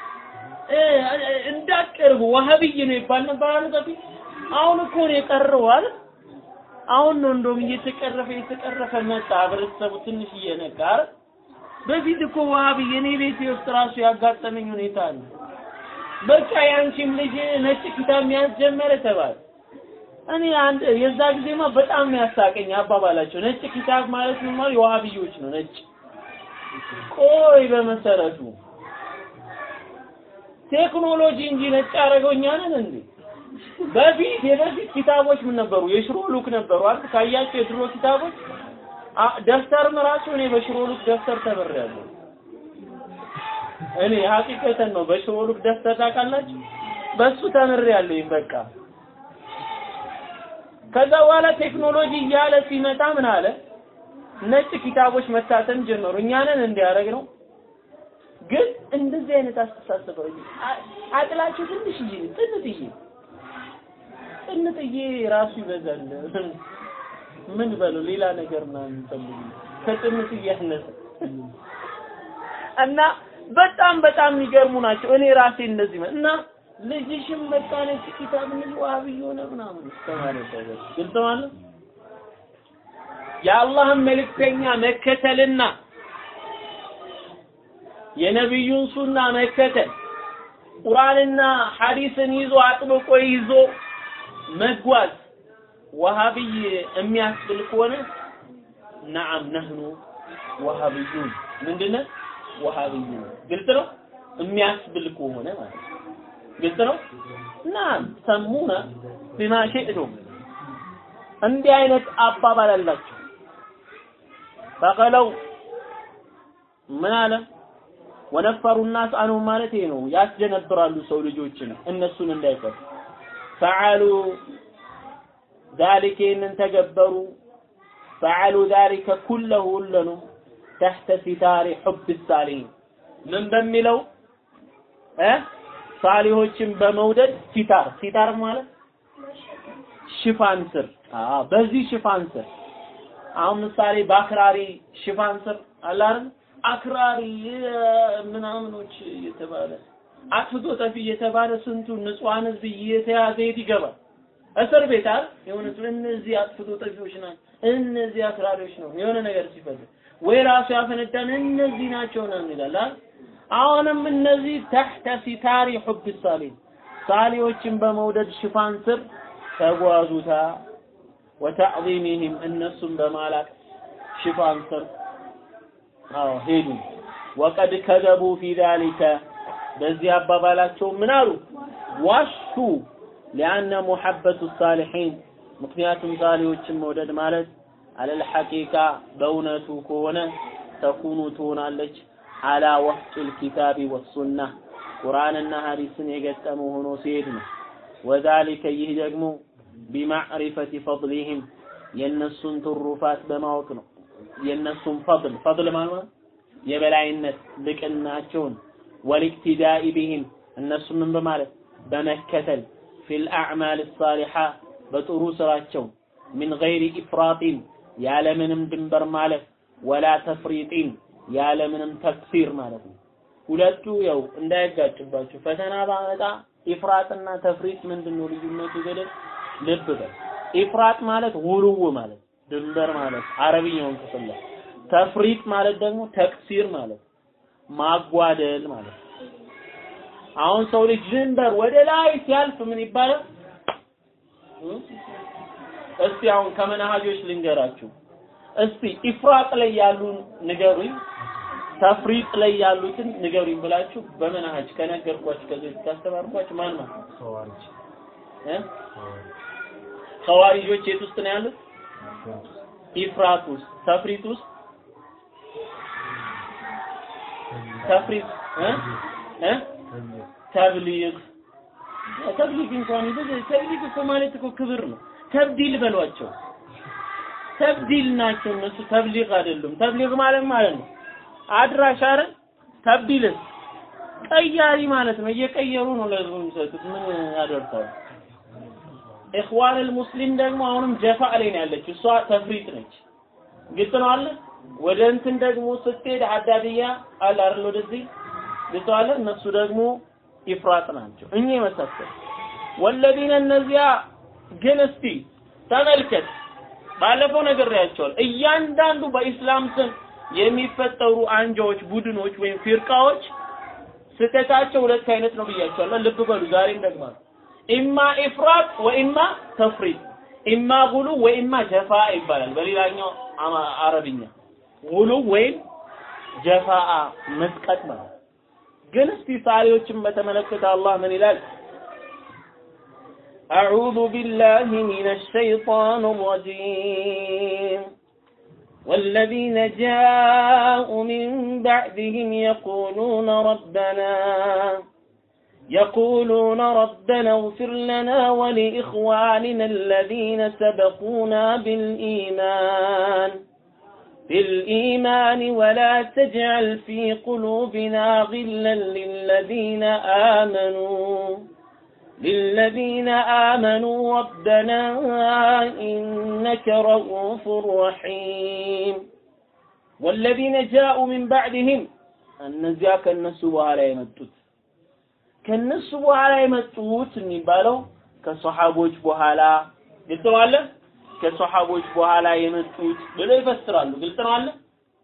እንዳቀርቡ ዋሃብይ ነው ይባል ነበር አለ በፊት አሁን እኮ ነው የቀረው አለ አሁን ነው እንደውም እየተቀረፈ እየተቀረፈ መጣ ህብረተሰቡ ትንሽ እየነቃ አይደል በፊት እኮ ዋሃብይ እኔ ቤቴ ውስጥ ራሱ ያጋጠመኝ ሁኔታ አለ በቃ ያንቺም ልጅ ነጭ ኪታብ መያዝ ጀመረ ተባለ እኔ አንድ የዛ ጊዜማ በጣም ነው ያሳቀኝ አባባላቸው ነጭ ኪታብ ማለት ምን ማለት የዋሃብዮች ነው ነጭ ቆይ በመሰረቱ ቴክኖሎጂ እንጂ ነጭ ያደረገው እኛ ነን እንዴ በፊት የበፊት ኪታቦች ምን ነበሩ የሽሮ ሉክ ነበሩ አይደል ካያቸው የድሮ ኪታቦች ደፍተርም ራሱ እኔ በሽሮ ሉክ ደፍተር ተምሬያለሁ እኔ ሀቂቀተን ነው በሽሮ ሉክ ደፍተር ታውቃላችሁ በሱ ተምሬያለሁ በቃ ከዛ በኋላ ቴክኖሎጂ እያለ ሲመጣ ምን አለ ነጭ ኪታቦች መታተም ጀመሩ እኛንን እንዲያደርግ ነው ግን እንደዚህ አይነት አስተሳሰብ አቅላቸው ትንሽዬ ጥንጥዬ ጥንጥዬ ራሱ ይበዛል ምን በለው ሌላ ነገር ምናምን ፈልጉ ከጥንጥዬ ያነሰ እና በጣም በጣም የሚገርሙ ናቸው እኔ ራሴ እንደዚህ እና ልጅሽም በቃ ነጭ ኪታብ ልጅ ዋሃብይ ሆነ ምናምን እስከማለት ድረስ ግልጽ ማለት የአላህን መልእክተኛ መከተልና የነቢዩን ሱና መከተል ቁርአንና ሐዲስን ይዞ አጥብቆ ይዞ መጓዝ ወሃብይ የሚያስብል ከሆነ ነዓም ነህኑ ወሃብዩን ምንድነው ወሃብዩን ግልጽ ነው የሚያስብል ከሆነ ማለት ነው ግልጽ ነው ናም ሰሙና ቢማ ሺእቱም እንዲህ አይነት አባባል አላቸው ፈቀለው ምን አለ ወነፈሩ ናስ አንሁ ማለት ይሄ ነው ያስደነብራሉ ሰው ልጆችን እነሱን እንዳይፈሩ ፈዓሉ ذلك إن تجبروا فعلوا ذلك كله ሁሉንም ተሕተ ሲታሪ ሑብ ሳሊሂን ምን በሚለው እ ሳሊሆችን በመውደድ ሲታር ሲታር ማለት ሽፋን ስር አዎ በዚህ ሽፋን ስር አሁን ምሳሌ በአክራሪ ሽፋን ስር አለ አይደል አክራሪ ምናምኖች እየተባለ አጥፍቶ ጠፊ እየተባለ ስንቱ ንጹሃን ህዝብ እየተያዘ የት ይገባል? እስር ቤት አይደል? የሆነ እነዚህ አጥፍቶ ጠፊዎች ናቸው፣ እነዚህ አክራሪዎች ነው የሆነ ነገር ሲፈልግ ወይ ራሱ ያፈነዳን እነዚህ ናቸው ነው ይላል አይደል? አሁንም እነዚህ ተሕተ ሲታሪ ሑብ ሳሊን ሳሊዎችን በመውደድ ሽፋን ስር ተጓዙታ ወተዕዚሚህም እነሱን በማላቅ ሽፋን ስር አዎ ሄዱ። ወቀድ ከዘቡ ፊ ዛሊከ በዚህ አባባላቸው ምን አሉ? ዋሹ። ሊአነ ሙሐበቱ ሳሊሒን ምክንያቱም ሳሊዎችን መውደድ ማለት አለል ሐቂቃ በእውነቱ ከሆነ ተኩኑ ትሆናለች አላ ወፍቂል ኪታቢ ወሱና ቁርአንና ሐዲስን የገጠመ ሆኖ ሲሄድ ነው። ወዛሊከ ይህ ደግሞ ቢማዕሪፈቲ ፈድሊህም የእነሱን ትሩፋት በማወቅ ነው። የእነሱን ፈድል ፈድል ማለት የበላይነት ልቅናቸውን ወልኢክቲዳኢ ቢህም እነሱ ምን በማለት በመከተል ፊል አዕማል ሳሊሓ በጥሩ ስራቸው ሚን ገይሪ ኢፍራጢን ያለምንም ድንበር ማለት ወላ ተፍሪጢን ያለምንም ተክፊር ማለት ነው። ሁለቱ ያው እንዳይጋጭባችሁ ፈተና ባመጣ ኢፍራጥና ተፍሪጥ ምንድን ነው ልዩነቱ? ገደል ልብ በል። ኢፍራጥ ማለት ውሉው ማለት ድንበር ማለት አረብኛውን ክፍል ላይ ተፍሪጥ ማለት ደግሞ ተክሲር ማለት ማጓደል ማለት አሁን ሰው ልጅ ድንበር ወደ ላይ ሲያልፍ ምን ይባላል? እስቲ አሁን ከመናሃጆች ልንገራችሁ። እስቲ ኢፍራጥ ላይ ያሉ ንገሩኝ፣ ተፍሪጥ ላይ ያሉትን ንገሩኝ ብላችሁ በመናሃጅ ከነገርኳችሁ ከዚህ ካስተማርኳችሁ ማን ማን እ ኸዋሪጆች የት ውስጥ ነው ያሉት? ኢፍራጥ ውስጥ፣ ተፍሪጥ ውስጥ ተፍሪጥ እ እ ተብሊግ ተብሊግ እንኳን ይዘ ተብሊግ እኮ ማለት እኮ ክብር ነው። ተብዲል በሏቸው። ተብዲል ናቸው እነሱ ተብሊግ አይደሉም። ተብሊግ ማለት ማለት ነው አድራሽ አይደል? ተብዲልስ ቀያሪ ማለት ነው። እየቀየሩ ነው ለህዝቡ የሚሰጡት። ምን ያደርጋሉ? ኢኽዋን ሙስሊም ደግሞ አሁንም ጀፋ ላይ ነው ያለችው። እሷ ተፍሪጥ ነች። ግልጽ ነው አለ። ወደ እንትን ደግሞ ስትሄድ አዳድያ አለ አይደል? ወደዚህ ግልጽ አለ። እነሱ ደግሞ ኢፍራጥ ናቸው። እኛ የመሳሰል ወለዲነ እነዚያ ግን እስቲ ተመልከት፣ ባለፈው ነግሬያቸዋለሁ። እያንዳንዱ በኢስላም ስም የሚፈጠሩ አንጃዎች፣ ቡድኖች ወይም ፊርቃዎች ስህተታቸው ሁለት አይነት ነው ብያቸዋለሁ። ልብ በሉ፣ ዛሬም ደግማለሁ። ኢማ ኢፍራጥ ወኢማ ተፍሪጥ፣ ኢማ ጉሉ ወኢማ ጀፋ ይባላል በሌላኛው አረብኛ። ጉሉ ወይም ጀፋአ መስቀጥ ማለት ግን እስቲ ሳሪዎችን በተመለከተ አላህ ምን ይላል? أعوذ بالله من الشيطان الرجيم والذين جاءوا من بعدهم يقولون ربنا يقولون ربنا اغفر لنا ولإخواننا الذين سبقونا بالإيمان بالإيمان ولا تجعل في قلوبنا غلا للذين آمنوا للذين آمنوا ربنا إنك رؤوف رحيم والذين جاءوا من بعدهم እነዚያ ከነሱ በኋላ የመጡት ከነሱ በኋላ የመጡት የሚባለው ከሰሃቦች በኋላ ግልጽ ነው አለ ከሰሃቦች በኋላ የመጡት ብለው ይፈስራሉ ግልጽ ነው አለ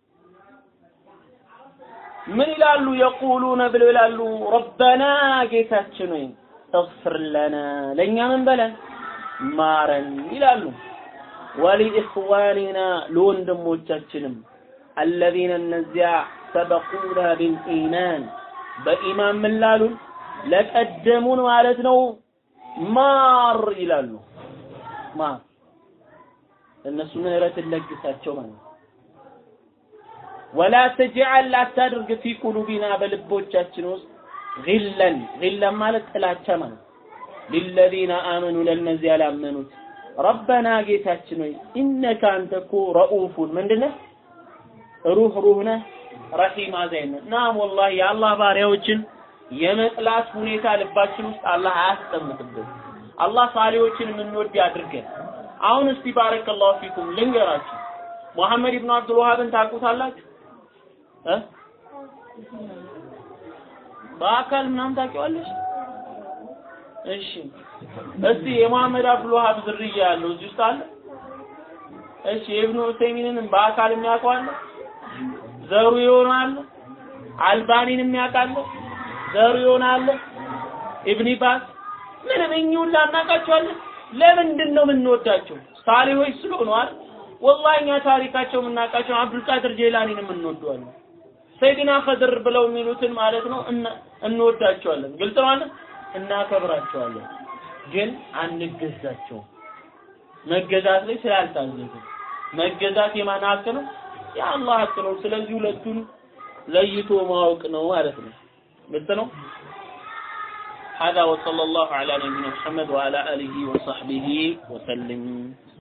ምን ይላሉ የቁሉነ ብለው ይላሉ ረበና ጌታችን ወይ እግፍር ለና ለእኛ ምን በለን ማረን ይላሉ ወሊኢኽዋኒና ለወንድሞቻችንም አለዚነ እነዚያ ሰበቁና ቢልኢማን በኢማን ምን ላሉን ለቀደሙን ማለት ነው ማር ይላሉ ማር እነሱ ምህረትን ለግሳቸው ማለት ነው ወላ ተጅዐል አታድርግ ፊ ቁሉቢና በልቦቻችን ውስጥ ግለን ግለን ማለት ጥላቻ ማለት ሊለዚነ አመኑ ለእነዚያ ላመኑት ረበና ጌታችን ሆይ ኢነከ አንተ እኮ ረኡፉን ምንድነህ ሩህ ሩህ ነህ፣ ረሂም አዛኝ ነህ። ናም ወላሂ የአላህ ባሪያዎችን የመጥላት ሁኔታ ልባችን ውስጥ አላህ አያስቀምጥብን። አላህ ሳሌዎችን የምንወድ ያድርገን። አሁን እስቲ ባረከላሁ ፊኩም ልንገራችሁ፣ ሙሐመድ ኢብኑ አብዱል ወሃብን ታውቁታላችሁ እ በአካል ምናምን ታውቂዋለሽ? እሺ እስቲ የሙሐመድ አብዱል ወሃብ ዝርያ ያለው እዚህ ውስጥ አለ? እሺ የኢብኑ ዑሰይሚንን በአካል የሚያውቀው አለ? ዘሩ ይሆናል። አልባኒን የሚያውቃለ? ዘሩ ይሆናል። ኢብኒ ባስ ምንም እኚህ ሁላ እናውቃቸዋለን። ለምንድን ነው የምንወዳቸው? ሳሊሆች ስለሆኑ አይደል? ወላሂ እኛ ታሪካቸው የምናውቃቸው አብዱልቃድር ጄላኒን የምንወደዋለን። ሰይድና ኸድር ብለው የሚሉትን ማለት ነው እንወዳቸዋለን። ግልጽ ነው አይደል? እናከብራቸዋለን፣ ግን አንገዛቸውም። መገዛት ላይ ስላልታዘዙ መገዛት የማን ሀቅ ነው? የአላህ ሀቅ ነው። ስለዚህ ሁለቱን ለይቶ ማወቅ ነው ማለት ነው። ግልጽ ነው። هذا وصلى الله على نبينا محمد وعلى آله وصحبه وسلم